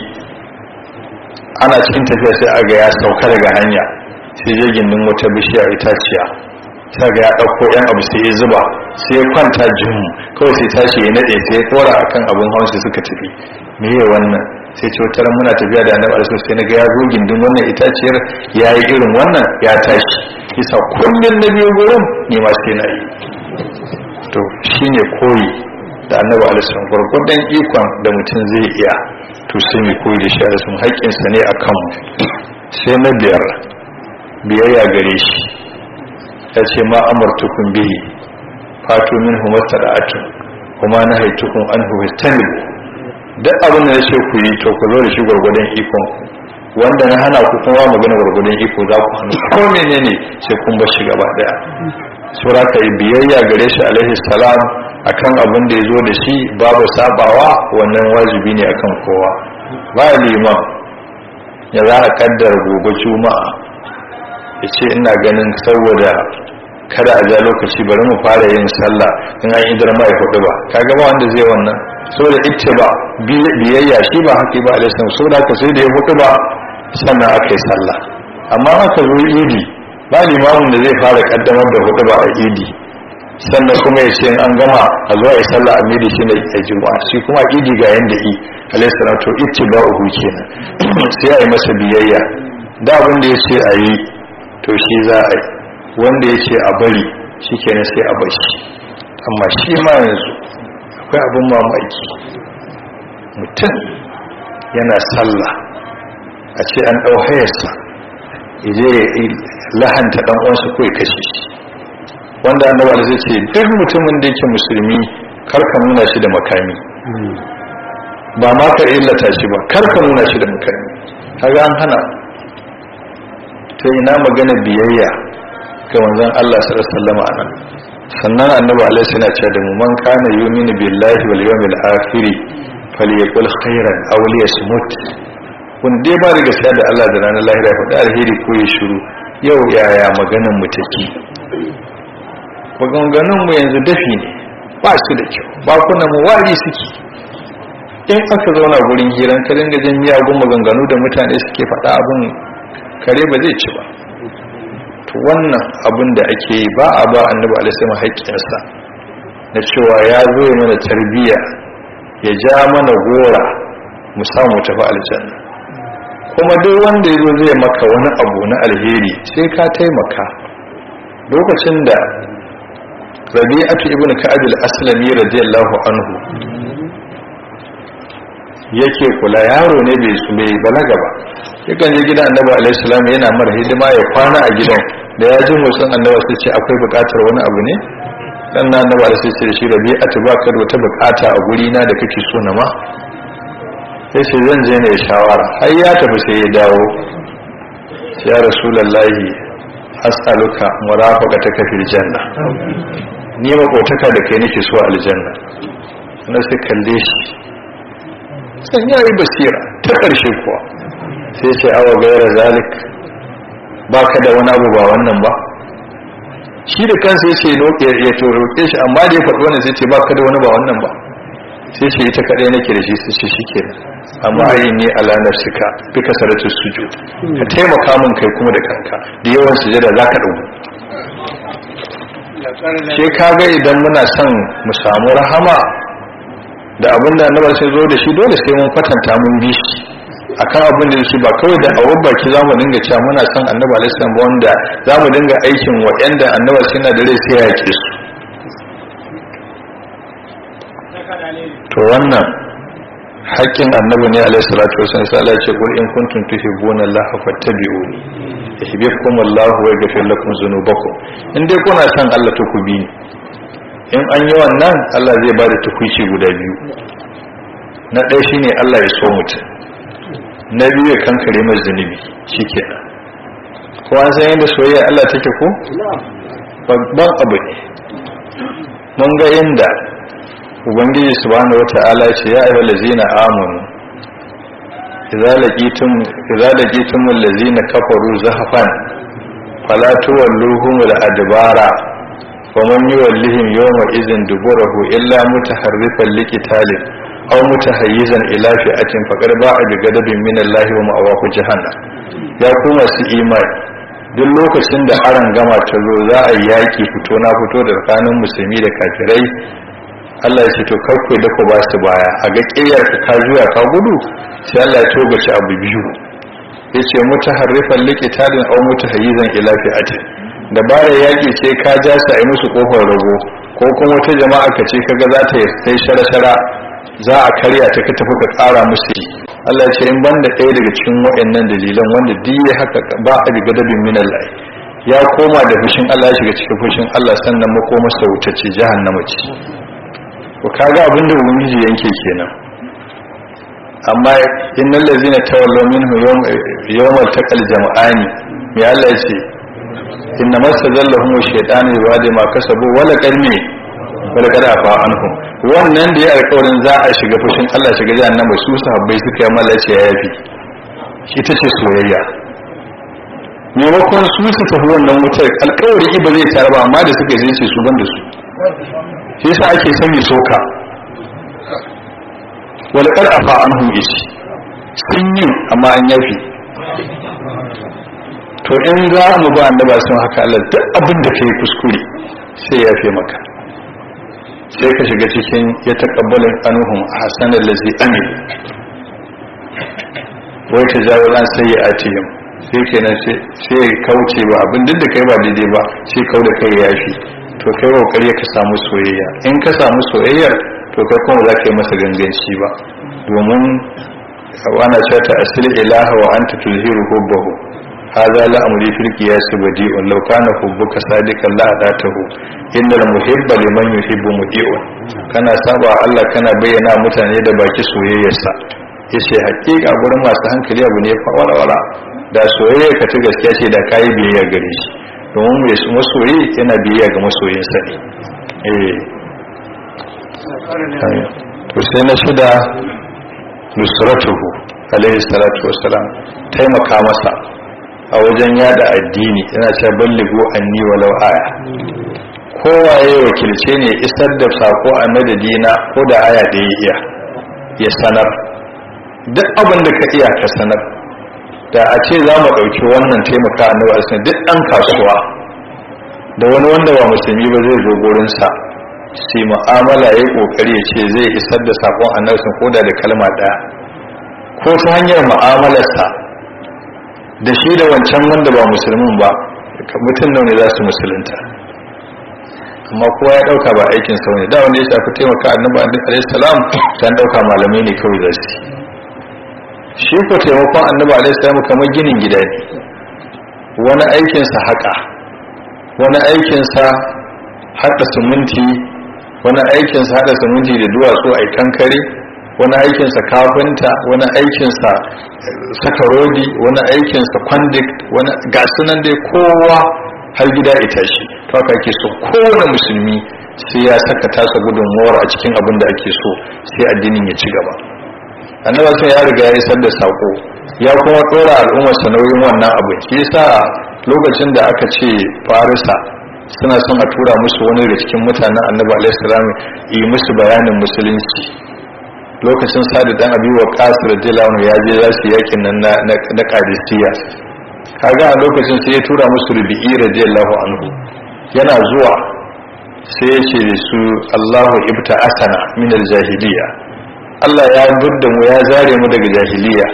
ana cikin tafiya sai aga ya sauka daga hanya sai je gindin wata bishiya itaciya sai ga ya ɗauko yan abu sai ya zuba sai ya kwanta jin kawai sai tashi ya naɗe sai ya tsora akan abin hawan sai suka tafi me ya wannan sai ce wata ran muna tafiya da annabi alaihi sai na ga ya zo gindin wannan itaciyar ya yi irin wannan ya tashi kisa kullun na biyu gurin ne ma sai na yi to shine koyi da annabi alaihi gwargwadon ikon da mutum zai iya to sai mai koyi da shi alaihi haƙƙinsa ne a kanmu sai na biyar biyayya gare shi ya ce ma amartukun bihi fatu min humastata'atun kuma na haitukun an huwastani duk abin da ya ce ku yi to ku zo da shi gwargwadon ikon ku wanda na hana ku kuma magana gwargwadon iko za ku hannu ko menene sai kun bar shi gaba daya sura ka yi biyayya gare shi alaihi salam akan abin da ya zo da shi babu sabawa wannan wajibi ne akan kowa ba liman ya za a kaddara gobe juma'a ya ce ina ganin saboda kada a ja lokaci bari mu fara yin sallah in an idar mai hudu ba kaga ba wanda zai wannan saboda ita ba biyayya shi ba haƙi ba alaihi salam saboda haka sai da ya hudu ba sannan aka yi sallah amma aka zo idi ba limamin da zai fara kaddamar da hudu ba a idi sannan kuma ya ce an gama a zuwa ya sallah a midi shi ne a juma'a shi kuma idi ga yanda yi alaihi salam to ba uhu kenan sai a yi masa biyayya da abin da ya ce a yi to shi za a yi wanda ya ce a bari shi kenan sai a bashi amma shi ma yanzu akwai abin mamaki mutum yana sallah a ce an ɗau hayarsa ije ya lahanta ɗan uwansa ko ya kashe shi wanda annabawa zai ce duk mutumin da yake musulmi kar ka nuna shi da makami ba ma ka illata shi ba kar ka nuna shi da makami kaga an hana ta ina magana biyayya ga manzon Allah sallallahu alaihi wasallam anan sannan annabi alaihi sallallahu alaihi wasallam mu man kana yu'minu billahi wal yawmil akhir falyaqul khairan aw liyasmut kun dai ba da gaskiya da Allah da ranar lahira ya faɗi alheri ko ya shiru yau yaya maganan mu take maganganun mu yanzu dafi ne ba su da kyau bakunan mu wari suke in aka zauna gurin hiran ka dinga jin miyagun maganganu da mutane suke faɗa abin kare ba zai ci ba to wannan abin da ake yi ba a ba annabi alaihi haƙƙinsa na cewa ya zo ya mana tarbiyya ya ja mana gora mu samu tafi aljanna kuma duk wanda ya zo zai maka wani abu na alheri sai ka taimaka lokacin da rabi'atu ibn ka'ab al-aslami radiyallahu anhu yake kula yaro ne bai su bai balaga ba yakan je gidan annabi alaihi salam yana mara hidima ya kwana a gidan da ya ji motsin annabi sai ce akwai bukatar wani abu ne dan na annabi alaihi sai ce da shi rabi'atu ba ka da wata bukata a guri na da kake so na ma sai ce zan je ne shawara har ya tafi sai ya dawo ya rasulullahi as'aluka murafaqataka fil janna ni makotaka da kai nake so aljanna na sai kalle shi san ya yi basira ta ƙarshe kuwa sai ce awa gaira zalik ba ka da wani abu ba wannan ba shi da kansa ya ce ya to roƙe shi amma da ya faɗi wannan sai ce ba ka da wani ba wannan ba sai ce ita kaɗai nake da shi sai ce shi kenan amma ayi ne ala nafsika bi kasaratu sujud ka taimaka min kai kuma da kanka da yawan sujada zaka dauko sai kaga idan muna son mu samu rahama da abin da annabi sai zo da shi dole sai mun kwatanta mun bi shi akan abin da shi ba kawai da awon baki za mu dinga cewa muna son annabi alaihi salam wanda za mu dinga aikin waɗanda annabi sai na da rai sai ya yake su to wannan haƙƙin annabi ne alaihi salatu wasallam sai Allah ya ce qul in kuntum tuhibbuna Allah fattabi'uni yuhibbukum Allah wa yaghfir lakum dhunubakum in dai kuna son Allah to ku bi ni in an yi wannan Allah zai ba da tukuici guda biyu na ɗaya shine Allah ya so mutum na biyu ya kankare mai zunubi shikenan ko an san yadda soyayya Allah take ko babban abu ne mun ga inda ubangiji subhanahu wata'ala ce ya ayyuhal ladzina amanu idza laqitum idza laqitum allazina kafaru zahfan fala tuwalluhum al-adbara wa man yuwallihim yawma idhin duburahu illa mutaharrifan liqitalin aw mutahayyizan ila fi'atin faqad ba'a bi ghadabin min Allah wa ma'awahu jahannam ya kuma su imani duk lokacin da aran gama ta zo za a yaki fito na fito da tsakanin musulmi da kafirai Allah ya ce to karku da ku ba su baya a ga ƙiyar ka ka juya ka gudu sai Allah ya toga shi abu biyu yace mutaharrifan liqitalin aw mutahayyizan ila fi'atin dabarar yaƙi ce ka ja su a yi musu ƙofar rago ko kuma wata jama'a ka ce kaga za ta sai shara-shara za a karya ta ka tafi ka ƙara musu Allah ce in banda ɗaya daga cikin waɗannan dalilan wanda duk ya haka ba a biga dabin min Allah ya koma da fushin Allah ya shiga cikin fushin Allah sannan makoma sa wuta ce jahannama ce to kaga abin da ubangiji yanke kenan amma innal ladzina tawallaw minhu yawmal taqal jama'ani me Allah ya ce inna masazallahum shaytanu yawadi ma kasabu wala qalmi wala kada fa anhum wannan da ya alƙawarin za a shiga fushin Allah shiga jahannama su sahabbai suka yi mala ce ya yafi shi ta ce soyayya maimakon su su tafi wannan wutar alƙawari ba zai tare ba amma da suka yi ce su ban da su shi yasa ake son ya soka wala kada fa anhum ishi sun yi amma an yafi to in za mu ba annaba sun haka Allah duk abin da kai kuskure sai ya fi maka sai ka shiga cikin ya taqabbalu anhum ahsana allazi amil wai ta jawo ran sai ya atihim sai kenan sai kauce ba abin duk da kai ba daidai ba sai kau da kai yafi to kai kokari ka samu soyayya in ka samu soyayyar to kai kuma za ka yi masa ganganci ba domin wana cewa ta asili ilaha wa anta tuzhiru hubbahu هذا لا أمري في القياس بديء لو كان حبك صادقا لا أداته إن المحب لمن يحب مطيع كان سابع الله كان بينا mutane da baki soyayyarsa yace hakika gurin masu hankali abu ne fa wala wala da soyayya ka ta gaskiya ce da kai biyayya gare shi domin mai masoyi yana biyayya ga masoyinsa ne eh to sai na shida nusratuhu alaihi salatu wassalam taimaka masa a wajen yada addini yana ce balligo anni walau aya kowa ya wakilce ne isar da sako a madadina ko da aya da ya iya ya sanar duk abin da ka iya ka sanar da a ce za mu ɗauki wannan taimaka a nawa duk ɗan kasuwa da wani wanda ba musulmi ba zai zo gurinsa sai mu'amala ya ƙoƙari ya ce zai isar da sakon annabi ko da da kalma ɗaya ko ta hanyar mu'amalarsa da shi da wancan wanda ba musulmin ba mutum nau ne za su musulunta amma kowa ya dauka ba aikin sau ne da wanda ya shafi taimaka annabi alaihi salam ta dauka malamai ne kawai za su shi ko taimakon annabi alaihi salam kamar ginin gida ne wani aikinsa haka wani aikinsa haɗa siminti wani aikinsa haɗa siminti da duwatsu a kankare wani aikinsa kafinta wani aikinsa saka rodi wani aikinsa kwandik wani gasunan dai kowa har gida ita shi to haka ake so kowane musulmi sai ya saka tasa gudunmuwar a cikin abin da ake so sai addinin ya ci gaba annaba sai ya riga ya isar da sako ya kuma dora al'ummar sa nauyin wannan abu shi yasa lokacin da aka ce farisa suna son a tura musu wani daga cikin mutanen annabi alaihi salam yi musu bayanin musulunci lokacin sadu dan abi wa qasir radiyallahu ya je za su yakin nan na na qadisiyya kaga a lokacin sai ya tura musu rubi'i radiyallahu anhu yana zuwa sai ya ce da su Allahu ibta asana min al-jahiliya Allah ya budda mu ya zare mu daga jahiliya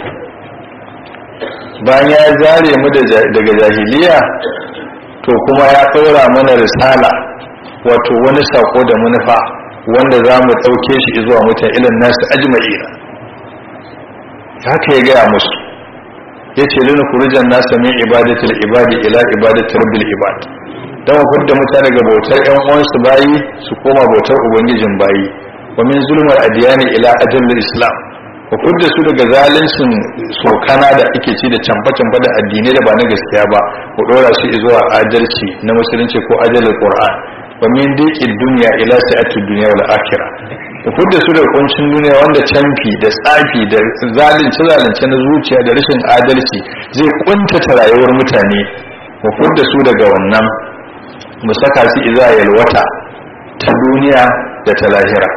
bayan ya zare mu daga jahiliya to kuma ya ɗora mana risala wato wani sako da manufa wanda za mu ɗauke shi zuwa mutan ilin nasu ajma'ina haka ya gaya musu ya ce lina kurujan nasa min ibadatul ibadi ila ibadatul rabbil ibad don mu fidda mutane daga bautar yan uwansu bayi su koma bautar ubangijin bayi wa min zulmar adiyani ila ajallil islam ku fidda su daga zaluncin sokana da ake ci da canfa-canfa da addinai da ba na gaskiya ba ku ɗora su zuwa adalci na musulunci ko ajalin qur'an wa min diqid dunya ila sa'atid dunya wal akhirah ku fidda su daga kuncin duniya wanda canfi da tsafi da zalunci zalunci na zuciya da rashin adalci zai kuntata rayuwar mutane mu fidda su daga wannan mu saka su iza yalwata ta duniya da ta lahira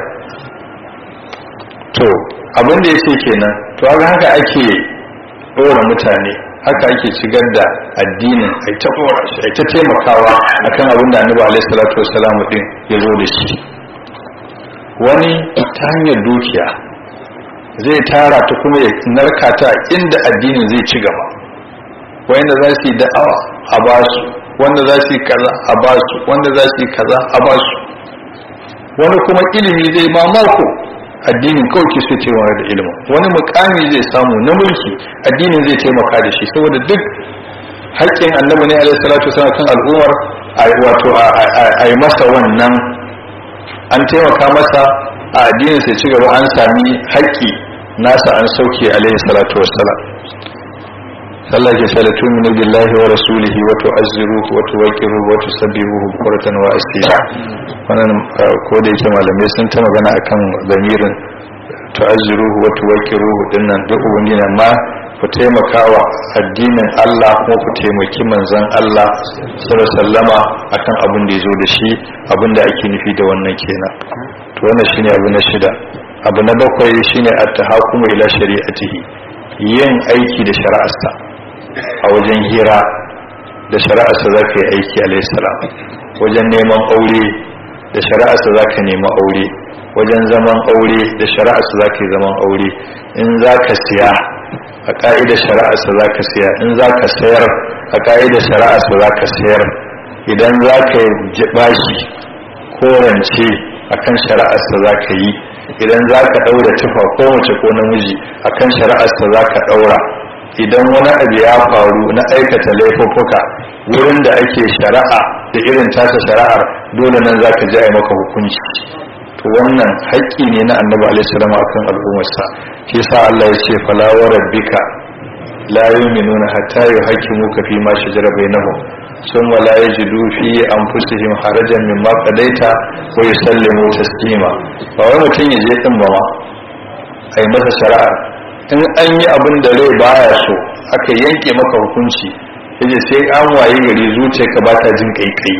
to abin da ya ce kenan to haka haka ake ɗora mutane haka ake shigar da addinin ai ta ɗora shi ai ta taimakawa akan abin da annabi alaihi salatu wassalam din ya zo da shi wani ta hanyar dukiya zai tara ta kuma ya narka ta inda addinin zai ci gaba wanda za su yi da'awa a basu wanda za su yi kaza a basu wanda za su yi kaza a basu wani kuma ilimi zai mamako addinin kawai ke so cewa da ilimin wani mukami zai samu na mulki addinin zai taimaka da shi saboda duk haƙƙin annabi ne alaihi salatu wasallam kan al'ummar wato a yi masa wannan an taimaka masa a addinin sai ci gaba an sami haƙƙi nasa an sauke alaihi salatu wasallam Allah ke shala tuminu billahi wa rasulihi wa tu'azziruhu wa tuwaqqiruhu wa tusabbihuhu bukratan wa asila wannan ko da yake malamai sun ta magana akan zamirin tu'azziruhu wa tuwaqqiruhu dinnan duk wani ne ma ku taimakawa addinin Allah kuma ku taimaki manzon Allah sallallahu sallama akan abin da yazo da shi abin da ake nufi da wannan kenan to wannan shine abu na shida abu na bakwai shine at-tahakumu ila shari'atihi yin aiki da shari'arsa a wajen hira da shari'arsa za ka yi aiki alaihissalam wajen neman aure da shari'arsa za ka nema aure wajen zaman aure da shari'arsa za ka yi zaman aure in za ka siya a ƙa'idar shari'arsa za ka siya in za ka sayar a ƙa'idar shari'arsa za ka sayar idan za ka yi bashi ko rance a kan shari'arsa za ka yi idan za ka ɗaura tufa ko mace ko namiji a kan shari'arsa za ka ɗaura idan wani abu ya faru na aikata laifuffuka wurin da ake shari'a da irin tasa shari'ar dole nan za ka ji a maka hukunci to wannan haƙƙi ne na annabi alaihissalam akan al'ummarsa shi yasa Allah ya ce fala wa rabbika la yu'minuna hatta yuhaqqimuka fi ma shajara bainahum thumma la yajidu fi anfusihim harajan mimma qadaita wa yusallimu taslima ba wai mutum ya je din ba ma ai masa shari'ar in an yi abin da rai baya so aka yanke maka hukunci yace sai an waye gari zuciyarka ba ta jin kaikayi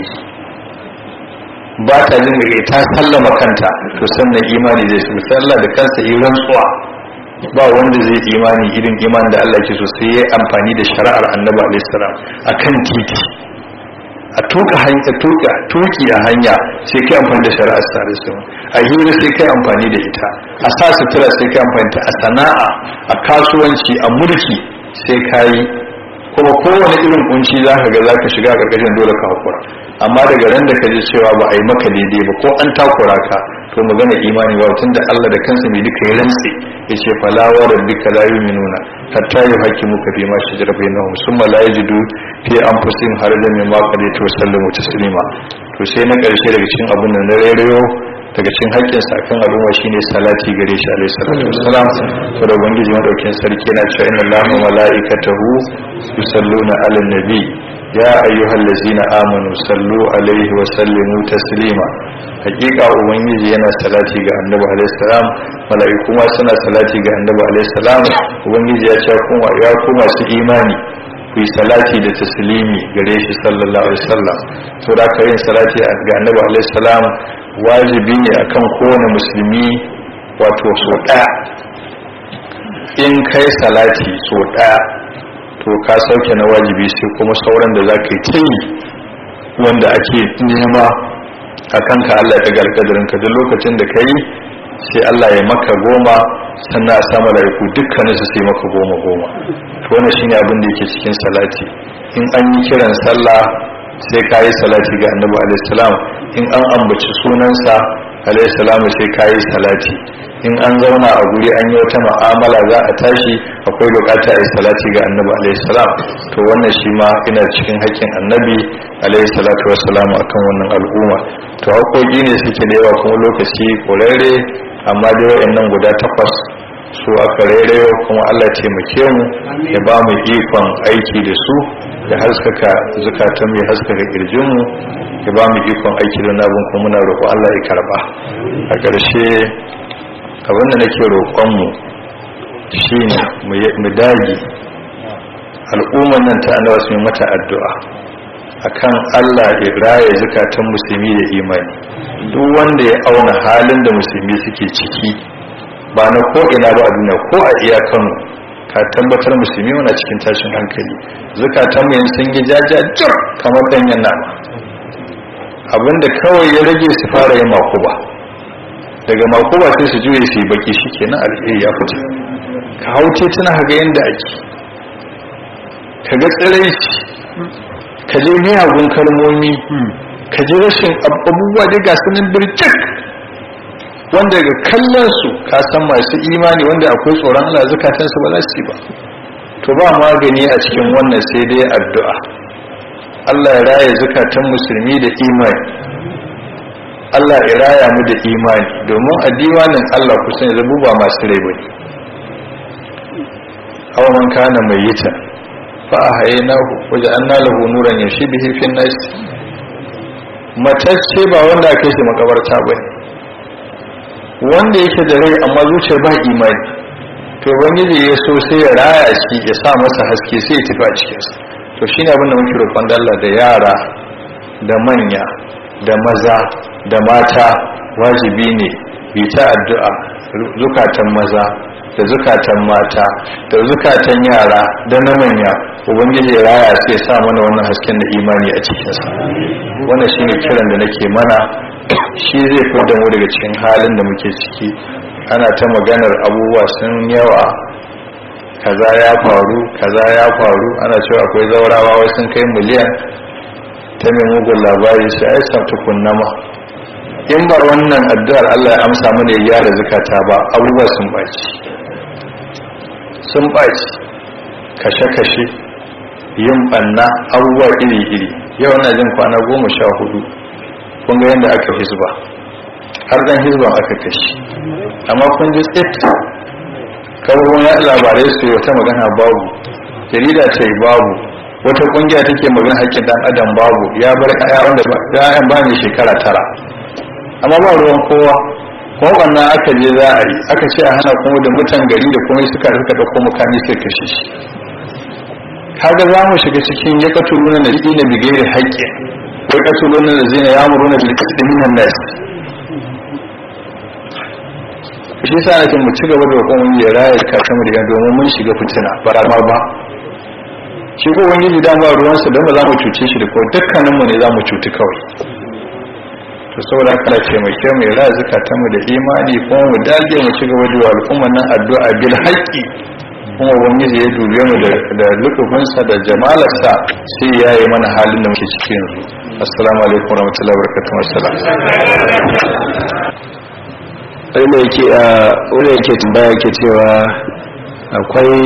ba ta jin kaikayi ta sallama kanta to sannan imani zai su sallah da kansa yi rantsuwa ba wanda zai imani irin iman da Allah ke so sai ya amfani da shari'ar annabi alaihi salam akan titi a tuka hanya tuka tuki a hanya sai kai amfani da shari'ar sare su a hira sai kai amfani da ita a sa sutura sai kai amfani da a sana'a a kasuwanci a mulki sai kai kuma kowane irin kunci za ka ga za ka shiga a ƙarƙashin dole ka hakura amma daga ran da ka ji cewa ba a yi maka daidai ba ko an takura ka to magana imani ba tunda Allah da kansa mai duka ya rantse ya ce fala wa rabbika la yu'minuna hatta yuhaqqimuka fi ma shajara bainahum summa la yajidu fi anfusihim harajan mimma qadayta wa sallamu taslima to sai na karshe daga cikin abin nan na rairayo daga cikin haƙƙin sa kan al'umma shine salati gare shi alaihi salatu wassalam to da ubangiji madaukin sarki yana cewa inna allaha wa malaikatahu yusalluna 'alan nabi ya ayyuhal ladzina amanu sallu alaihi wa sallimu taslima hakika ubangiji yana salati ga annabi alaihi salam mala'iku ma suna salati ga annabi alaihi salam ubangiji ya ce kuma ya kuma su imani ku yi salati da taslimi gare shi sallallahu alaihi wasallam to da yin salati ga annabi alaihi salam wajibi ne akan kowane musulmi wato so ɗaya in kai salati so ɗaya to ka sauke na wajibi sai kuma sauran da za ka yi ta yi wanda ake nema a kanka Allah ya ɗaga alƙadarinka duk lokacin da ka yi sai Allah ya maka goma sannan a samu laiku dukkanin su sai maka goma goma to wannan shine abin da yake cikin salati in an yi kiran sallah sai ka yi salati ga annabi alaihi salam in an ambaci sunansa alaihi salam sai ka yi salati in an zauna a guri an yi wata ma'amala za a tashi akwai bukata a yi salati ga annabi alaihi salam to wannan shi ma ina cikin haƙƙin annabi alaihi salatu wassalam akan wannan al'umma to haƙoƙi ne suke da yawa kuma lokaci ƙwararre amma dai wayannan guda takwas su aka rairayo kuma Allah taimake mu ya ba mu ikon aiki da su ya haskaka zukatan mu ya haskaka kirjin mu ya ba mu ikon aiki da nabin kuma muna roƙo Allah ya karba a ƙarshe abin da nake roƙon mu shine mu dage al'ummar nan ta annabawa su mata addu'a akan Allah ya raye zukatan musulmi da imani duk wanda ya auna halin da musulmi suke ciki ba na ko ina ba a duniya ko a iya Kano ka tabbatar musulmi wana cikin tashin hankali zukatan mu sun yi jajajir kamar danyen nama abinda kawai ya rage su fara yin makuba daga makuba sai su juye su yi baki shikenan alheri ya fita ka hau tituna ga yanda ake ka ga tsirai ka je miyagun kalmomi ka ji rashin abubuwa da ga sunan birjik wanda ga kallon su ka san masu imani wanda akwai tsoron Allah zukatan su ba za su yi ba to ba magani a cikin wannan sai dai addu'a Allah ya raya zukatan musulmi da imani Allah ya raya mu da imani domin a diwanin Allah kusan ya zabu ba masu rai bane aw man kana mayyita fa ahaynahu waja'alna lahu nuran yamshi bihi fi an-nas matacce ba wanda aka shi makabarta bane wanda yake da rai amma zuciyar ba imani to ubangiji ya so sai ya raya shi ya sa masa haske sai ya tafi a cikinsa to shine abin da muke roƙon da Allah da yara da manya da maza da mata wajibi ne bi ta addu'a zukatan maza da zukatan mata da zukatan yara da na manya ubangiji ya raya sai ya sa mana wannan hasken da imani a cikinsa wannan shine kiran da nake mana shi zai da mu daga cikin halin da muke ciki ana ta maganar abubuwa sun yawa kaza ya faru kaza ya faru ana cewa akwai zaurawa wai sun kai miliyan ta mai mugun labari sai ai sa tukunnama in ba wannan addu'ar Allah ya amsa mana ya gyara zakata ba abubuwa sun baci sun baci kashe-kashe yin banna abubuwa iri-iri yau na jin kwana goma sha hudu kun ga yadda aka hizba har dan hizban aka kashi amma kun ji tsit kawai ya labarai su yi wata magana babu jarida ce babu wata kungiya take magana haƙƙin dan adam babu ya bar ƴaƴa wanda ba ƴaƴan ba ne shekara tara amma ba ruwan kowa kuma wannan aka je za a yi aka ce a hana kuma da mutan gari da kuma suka rika da kuma kami sai kashe shi kaga za mu shiga cikin ya katuluna na ina bigayar haƙƙi wai katuluna da zina ya muruna bil qatl minan nas shi sa nake mu ci gaba da roƙon wani ya raya kakan mu da domin mun shiga fitina ba ma ba shi ko wani ji dama ruwansa don ba za mu cuce shi da kawai dukkanin mu ne za mu cuti kawai to saboda haka taimake mu ya raya zukatan mu da imani kuma mu dage mu ci gaba da al'umman nan addu'a bil haqqi kuma ubangiji ya dube mu da lukufinsa da jamalarsa sai ya yi mana halin da muke ciki yanzu assalamu alaikum warahmatullahi wabarakatuh assalam wanda yake wanda yake tambaya yake cewa akwai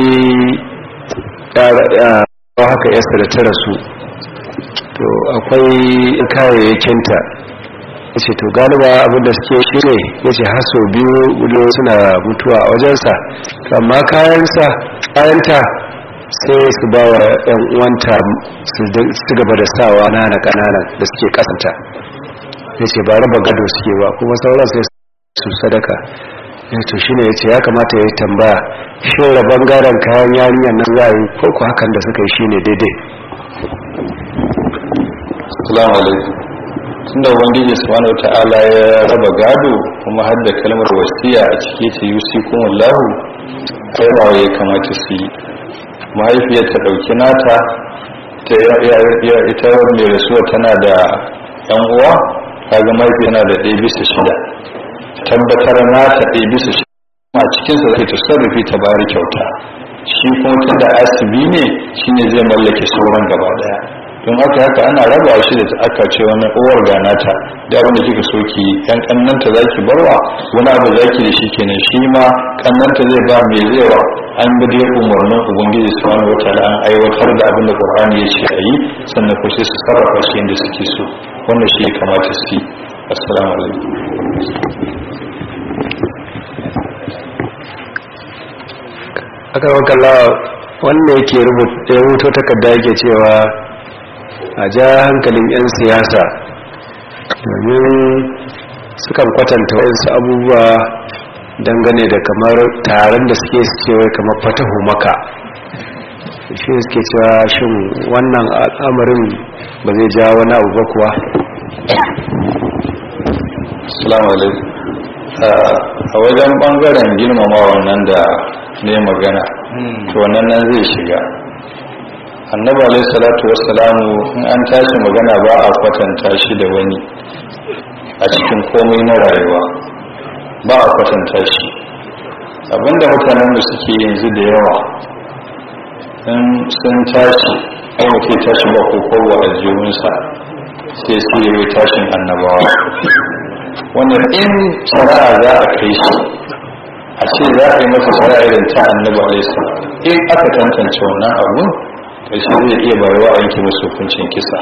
haka yasa da ta rasu to akwai kayayyakinta ya ce to galiba abinda suke shi ne ya ce haso biyu gudu suna mutuwa a wajensa amma kayansa kayanta sai su ba wa yan uwanta su gaba da sawa nana kananan da suke kasanta ya ce ba raba gado suke ba kuma sauran sai su sadaka ya to shine ya ce ya kamata ya yi tambaya shin rabon gadon kayan yarinyar nan za a yi ko ku hakan da suka yi shine daidai assalamu alaikum tunda ubangiji subhanahu wata'ala ya raba gado kuma har da kalmar wasiya a cike ta yusikum wallahu kai ba ya kamata su yi mahaifiyar ta dauki nata ta ita mai rasuwa tana da yan uwa kaga mahaifi yana da ɗaya bisa shida tabbatar nata ɗaya bisa shida a cikinsa zai tasarrufi ta bari kyauta shi kuma tunda asibi ne shine zai mallake sauran gaba daya don haka haka ana raba shi da aka ce wani uwar ganata da abin da kika so ki yan kannanta zaki barwa wani abu zaki da shi kenan shi ma kannanta zai ba mai zaiwa an bi da umarnin ubangiji subhanahu wataala an aiwatar da abin da qur'ani ya ce ayi sannan ko sai su sarrafa shi inda suke so wannan shi ya kamata su yi assalamu alaikum aka wakalla wanda yake rubuto takarda yake cewa a ja hankalin 'yan siyasa domin sukan kwatanta wasu abubuwa dangane da kamar taron da suke cewa kamar fatahu maka shi suke cewa shin wannan al'amarin ba zai ja wani abu ba kuwa assalamu alaikum a wajen bangaren girmama wannan da ne magana to wannan nan zai shiga annabi alaihi salatu wassalamu in an tashi magana ba a kwatanta shi da wani a cikin komai na rayuwa ba a kwatanta shi abinda mutanen da suke yanzu da yawa in sun tashi ko mutum tashi ba ko kowa a jiyunsa sai su yi tashin annabawa wannan in shari'a za a kai shi a ce za a yi masa shari'a irin ta annabi alaihi in aka tantance wannan abun ƙarshe zai iya bayarwa a yanke masu hukuncin kisa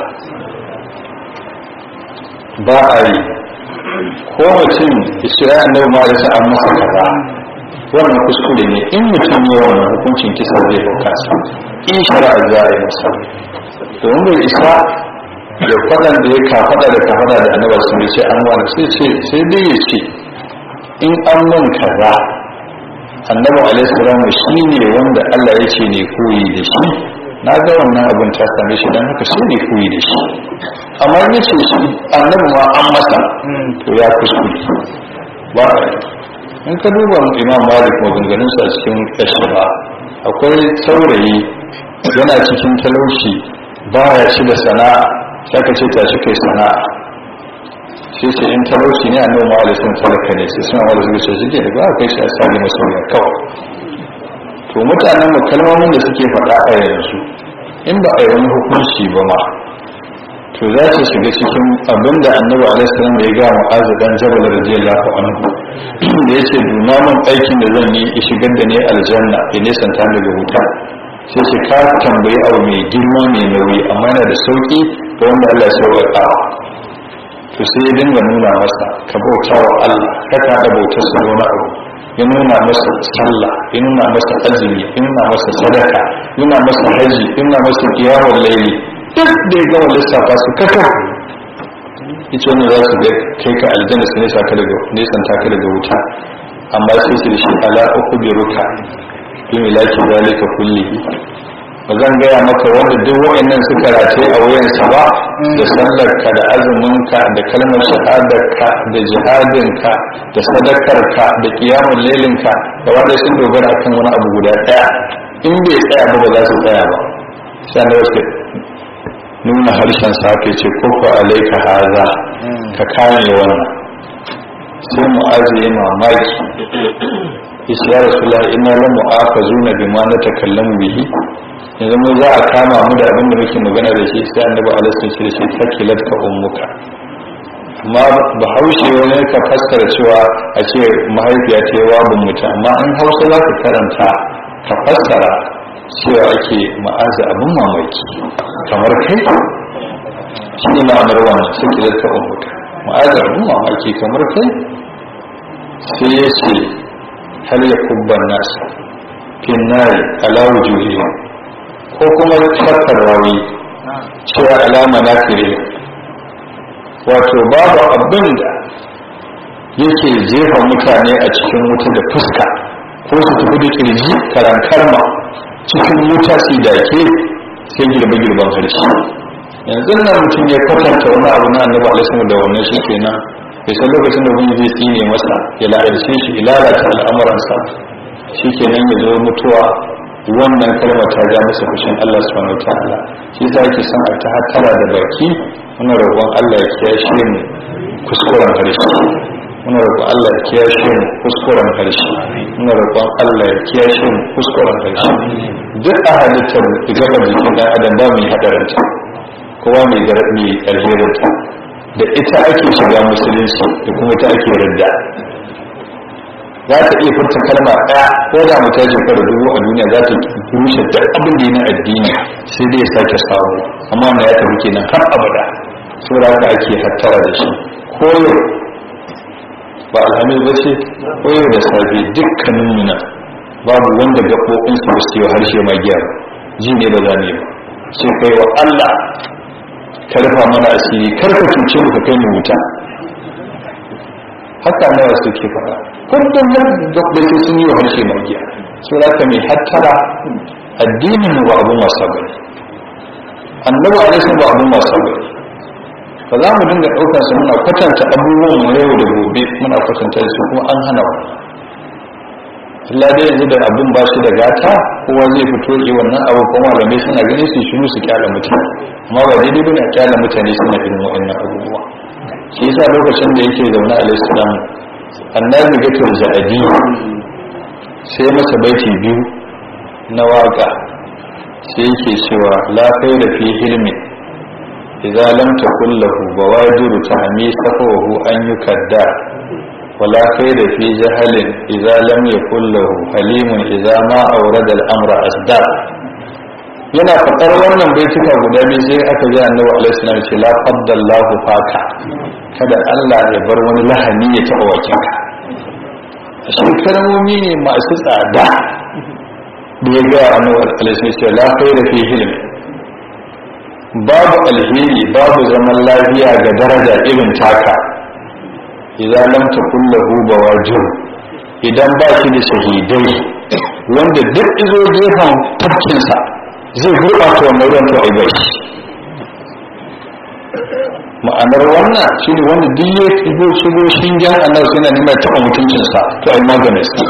ba a yi ko mutum ishira annabi ma da an masa kaza wannan kuskure ne in mutum ya wannan hukuncin kisa zai hauka sa in shari'a za a yi masa domin bai isa da kwaɗan da ya kafaɗa da kafaɗa da annabar sun ce an wani sai ce sai dai ya ce in an mun kaza annabi alaihi salamu shi ne wanda Allah ya ce ne koyi da shi na ga wannan abin ta same shi don haka sai ne koyi da shi amma ya ce shi annabi ma an masa to ya kuskure ba a yi in ka duba imam malik maganganunsa a cikin ƙashaba akwai saurayi yana cikin talauci ba ya ci da sana'a sai ka ce tashi kai sana'a sai ce in talauci ne a nan ma alisun talaka ne sai suna wanda suka ce shi ke da ba a kai shi a sami masoya kawai to mutanen mu kalmomin da suke faɗa a yanzu in ba a yi wani hukunci ba ma to za su shiga cikin abin da annabi alaihi salam ya ga mu'azu dan jabal radiyallahu anhu da yace duna min aikin da zan yi ya shigar da ni aljanna ya nesanta ni daga wuta sai ce ka tambayi abu mai girma mai nauyi amma yana da sauki ga wanda Allah ya sauƙaƙa to sai ya dinga nuna masa ka bauta wa Allah ka ta da bautar sa wani abu ya nuna masa sallah ya nuna masa azumi ya nuna masa sadaka ya nuna masa haji ya nuna masa qiyamul layli duk da ya gama lissafa su kaka ita wanda za su kai ka aljanna su nesa ka daga nesan ta ka daga wuta amma sai su da shi ala uku bi ruka bi milaki zalika kullihi ba zan gaya maka wanda duk wa'annan suka rataye a wuyansa ba da sallarka da azuminka da kalmar shahadarka da jihadinka da sadakarka da kiyamun lelinka da wanda sun dogara kan wani abu guda ɗaya in bai tsaya ba ba za su tsaya ba sai da wasu nuna harshen sa ke ce koko alaika haza ka kame wannan sai mu ajiye mamaki yace ya rasulullah inna lam mu'afazuna bima natakallamu bihi yanzu mu za a kama mu da abin da muke magana da shi sai annabi alaihi sallallahu alaihi wasallam takilat ka ummuka amma bahaushe wani ka fassara cewa a ce mahaifiya ta yi wabin mutum amma in hausa za ka karanta ka fassara cewa ake ma'aza abin mamaki kamar kai shi ne ma'anar wannan takilat ka ummuka ma'aza abin mamaki kamar kai sai ya ce hal ya kubban nasa fin nari ala wujuhihim ko kuma shakkar rawi cewa alama na fire wato babu abin da yake jefa mutane a cikin wuta da fuska ko su tafi da kirji karan karma cikin wuta su dake sai girbe-girben harshe yanzu nan mutum ya kwatanta wani abu na annabi alaihi da wannan shi kenan bai san lokacin da wani zai tsine masa ya la'arce shi ya lalata al'amuransa shi kenan ya zo mutuwa wannan kalmar ta ja masa fushin Allah subhanahu wataala shi yasa yake son a ta hatara da baki muna roƙon Allah ya kiyashe mu kuskuren harshe muna roƙon Allah ya kiyashe mu kuskuren harshe muna roƙon Allah ya kiyashe mu kuskuren harshe duk a halittar gaba jikin dan adam ba mu yi hadaranta kowa mai garbi alherinta da ita ake shiga musulunci da kuma ta ake radda za ta iya furta kalma ɗaya ko da mu ta shekara dubu a duniya za ta rushe da abin da na addini sai dai ya sake samu amma na ya tafi kenan har abada saboda haka ake hattara da shi koyo ba alhamis ba ce koyo da safe dukkanin nuna babu wanda gaɓoɓinsu ba su yi harshe magiya ba ji ne ba za ne ba sai kai wa Allah ka rufa mana asiri kar ka cuce mu ka kai mu wuta haka nawa suke faɗa kullum nan gaɓoɓi sun yi wa harshe magiya sai za ka mai hattara addinin mu ba abun wasa bane annabi alaihi ba abun wasa bane ba za mu dinga ɗaukar su muna kwatanta abubuwan mu yau da gobe muna kwatanta su kuma an hana wa Allah dai yanzu da abin ba shi da gata kowa zai fito yi wannan abu kuma malamai suna gani su shiru su kyala mutane amma ba daidai bane a kyala mutane suna irin wa'annan abubuwa shi yasa lokacin da yake zaune alaihi salam annabi gatul za'adi sai masa baiti biyu na waka sai yake cewa la da fi hilmi idza lam takul lahu bawajiru tahmi safahu an yukadda wala da fi jahalin idza lam yakul lahu halimun idza ma awrada al-amra asda yana faɗar wannan baituka guda biyu sai aka ji annabi alaihi salam ce la faddallahu faka kada Allah ya bar wani lahani ya taɓa wakinka shi kalmomi ne masu tsada da ya ga annabi alaihi salam ce la khayra fi hilmi babu alheri babu zaman lafiya ga daraja irin taka idan lam takun lahu bawajir idan ba shi da shahidai wanda duk izo gefen tafkinsa zai gurɓata wannan ruwan to ai bai ma'anar wannan shi ne wanda duk ya shigo shigo shingen annabi suna nima taɓa mutuncinsa to ai maganin sa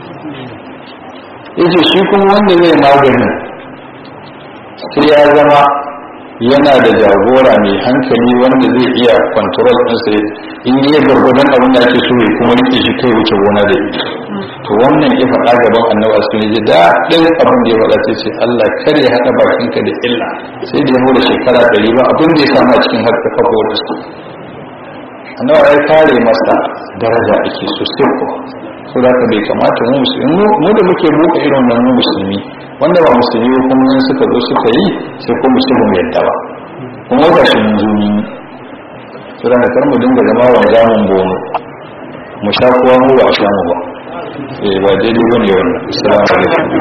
yace shi kuma wanda zai maganin sai ya zama yana da jagora mai hankali wanda zai iya control ɗinsa in yi gargadon abin da ake so ya kuma rike shi kai wuce gona da ita to wannan ya faɗa gaban annabi asu ne ji daɗin abin da ya faɗa sai ce Allah kar ya haɗa bakinka da illa sai da ya hura shekara ɗari ba abin da ya samu a cikin harka kafa da su annabi ya kare masa daraja ake so sai ko so da ka bai kamata mu musulmi mu da muke buɗe irin wannan musulmi wanda ba musulmi ba kuma in suka zo suka yi sai ko musulmi yadda ba kuma ga shi mun zo ni so da kar mu dinga zama wa zamun bono mu sha kowa mu ba a sha mu ba eh ba daidai bane wannan assalamu alaikum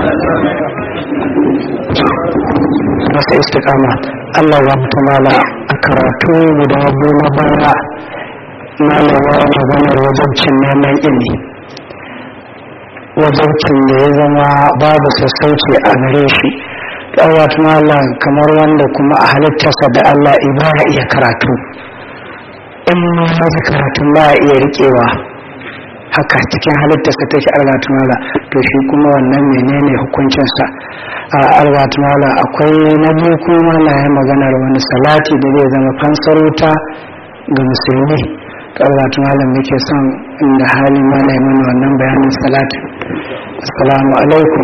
masa istiqama Allah ya mutu mala a karatu guda goma baya malawa maganar wajabcin neman ilmi wajabcin da ya zama babu sassauci a gare shi ɗawat malam kamar wanda kuma a halittarsa da Allah ibara iya karatu in ma masu karatun ba iya riƙewa haka cikin halittarsa take algatumala to shi kuma wannan menene hukuncinsa a algatumala akwai na biyu kuma na yi maganar wani salati da zai zama fansar wuta ga musulmi to algatumala muke son inda hali ma na yi mana wannan bayanin salati assalamu alaikum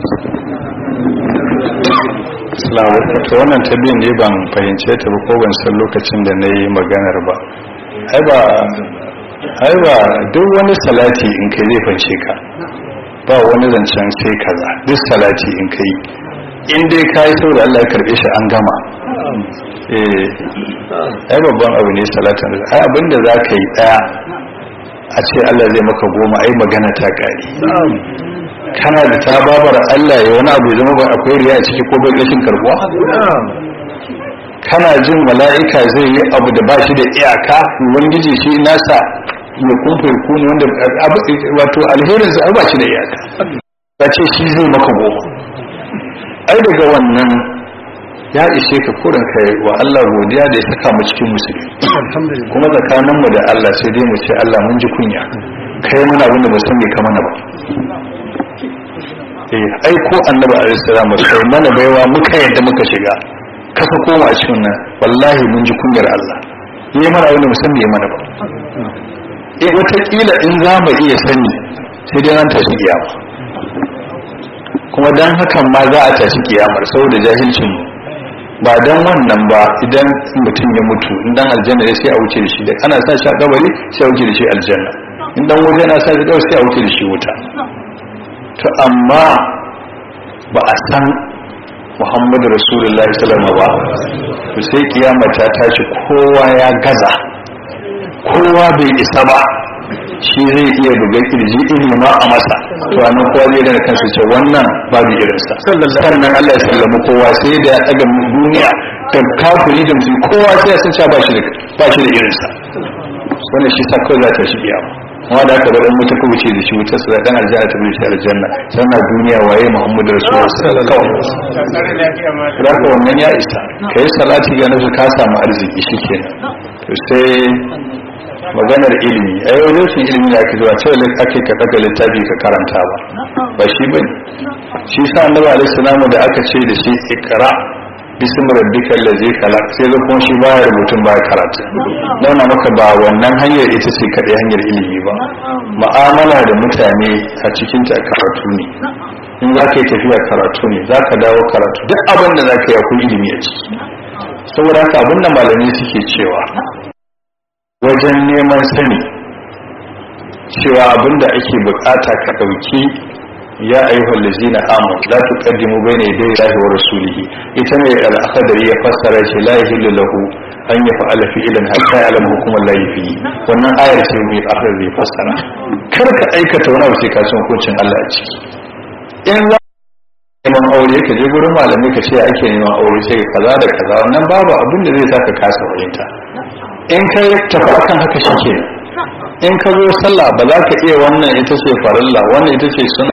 Assalamu alaikum to wannan ta biyan ne ban fahimce ta ba ko ban san lokacin da na yi maganar ba ai ba ai ba duk wani salati in kai zai fanshe ka ba wani zancen sai kaza duk salati in kai in dai ka yi saboda Allah ya karbe shi an gama eh ai babban abu ne salatin ai abinda za ka yi daya a ce Allah zai maka goma ai magana ta kare kana da ta babar Allah ya wani abu zama ba akwai riya a ciki ko bai rashin karbuwa kana jin mala'ika zai yi abu da ba shi da iyaka ubangiji shi nasa ya kumfa ku ne wanda wato alherin sa ba shi da iyaka ka ce shi zai maka goma ai daga wannan ya ishe ka kurin kai wa Allah godiya da ya saka mu cikin musulmi kuma tsakaninmu da Allah sai dai mu ce Allah mun ji kunya kai mana abin da ba san me ka mana ba eh ai ko annabi alaihi salam kai mana baiwa muka yadda muka shiga kasa koma a cikin nan wallahi mun ji kunyar Allah yi mana abin da mu san me mana ba eh wataƙila in za mu iya sani sai dai nan tashi kiyama kuma dan hakan ma za a tashi kiyamar saboda jahilcin mu ba dan wannan ba idan mutum ya mutu in dan aljanna ne sai a wuce da shi da ana sa shi a kabari sai a wuce da shi aljanna in dan waje na sa shi kabari sai a wuce da shi wuta to amma ba a san muhammadu rasulullahi salama ba to sai kiyama ta tashi kowa ya gaza kowa bai isa ba shi zai iya buga kirji iri ma a masa to anan kowa zai gane kansa ce wannan babu irinsa sannan Allah ya sallama kowa sai da ya daga duniya da kafiri da mutum kowa sai ya san cewa ba shi da ba shi da irinsa wannan shi sa kawai za ta shi kiyama amma da aka bada mutu kuma ce da shi wutar sa dan aljanna ta bi shi aljanna sannan duniya waye muhammadu rasulullahi sallallahu alaihi wasallam da wannan ya isa kai salati ga nasu ka samu arziki shikenan to sai maganar ilimi a yau rashin ilimi da ake zuwa cewa ake ka daga littafi ka karanta ba ba shi ba ne shi sa annabi alaihi salamu da aka ce da shi ikra bismi rabbika allazi khalaq sai ga kuma shi baya rubutun baya karatu nuna maka ba wannan hanyar ita ce kadai hanyar ilimi ba mu'amala da mutane a cikin ta karatu ne in za ka yi tafiya karatu ne za ka dawo karatu duk abin da za ka yi akwai ilimi a ciki saboda haka abin da malamai suke cewa wajen neman sani cewa abinda ake bukata ka dauki ya ayyuhal ladzina amanu la tuqaddimu bayna yaday Allahi wa rasulihi ita ne al-akhdari ya fassara shi la yahillu lahu an yaf'ala fi'lan hatta ya'lama hukum Allah fi wannan ayar ce mai akhdari ya fassara kar ka aikata wani abu sai ka san hukuncin Allah a ciki in za neman aure ka je gurin malamai ka ce ake neman aure sai kaza da kaza wannan babu abin da zai saka kasa fahimta in ka tafi akan haka shi ke in ka zo sallah ba za ka iya wannan ita ce farilla wannan ita ce suna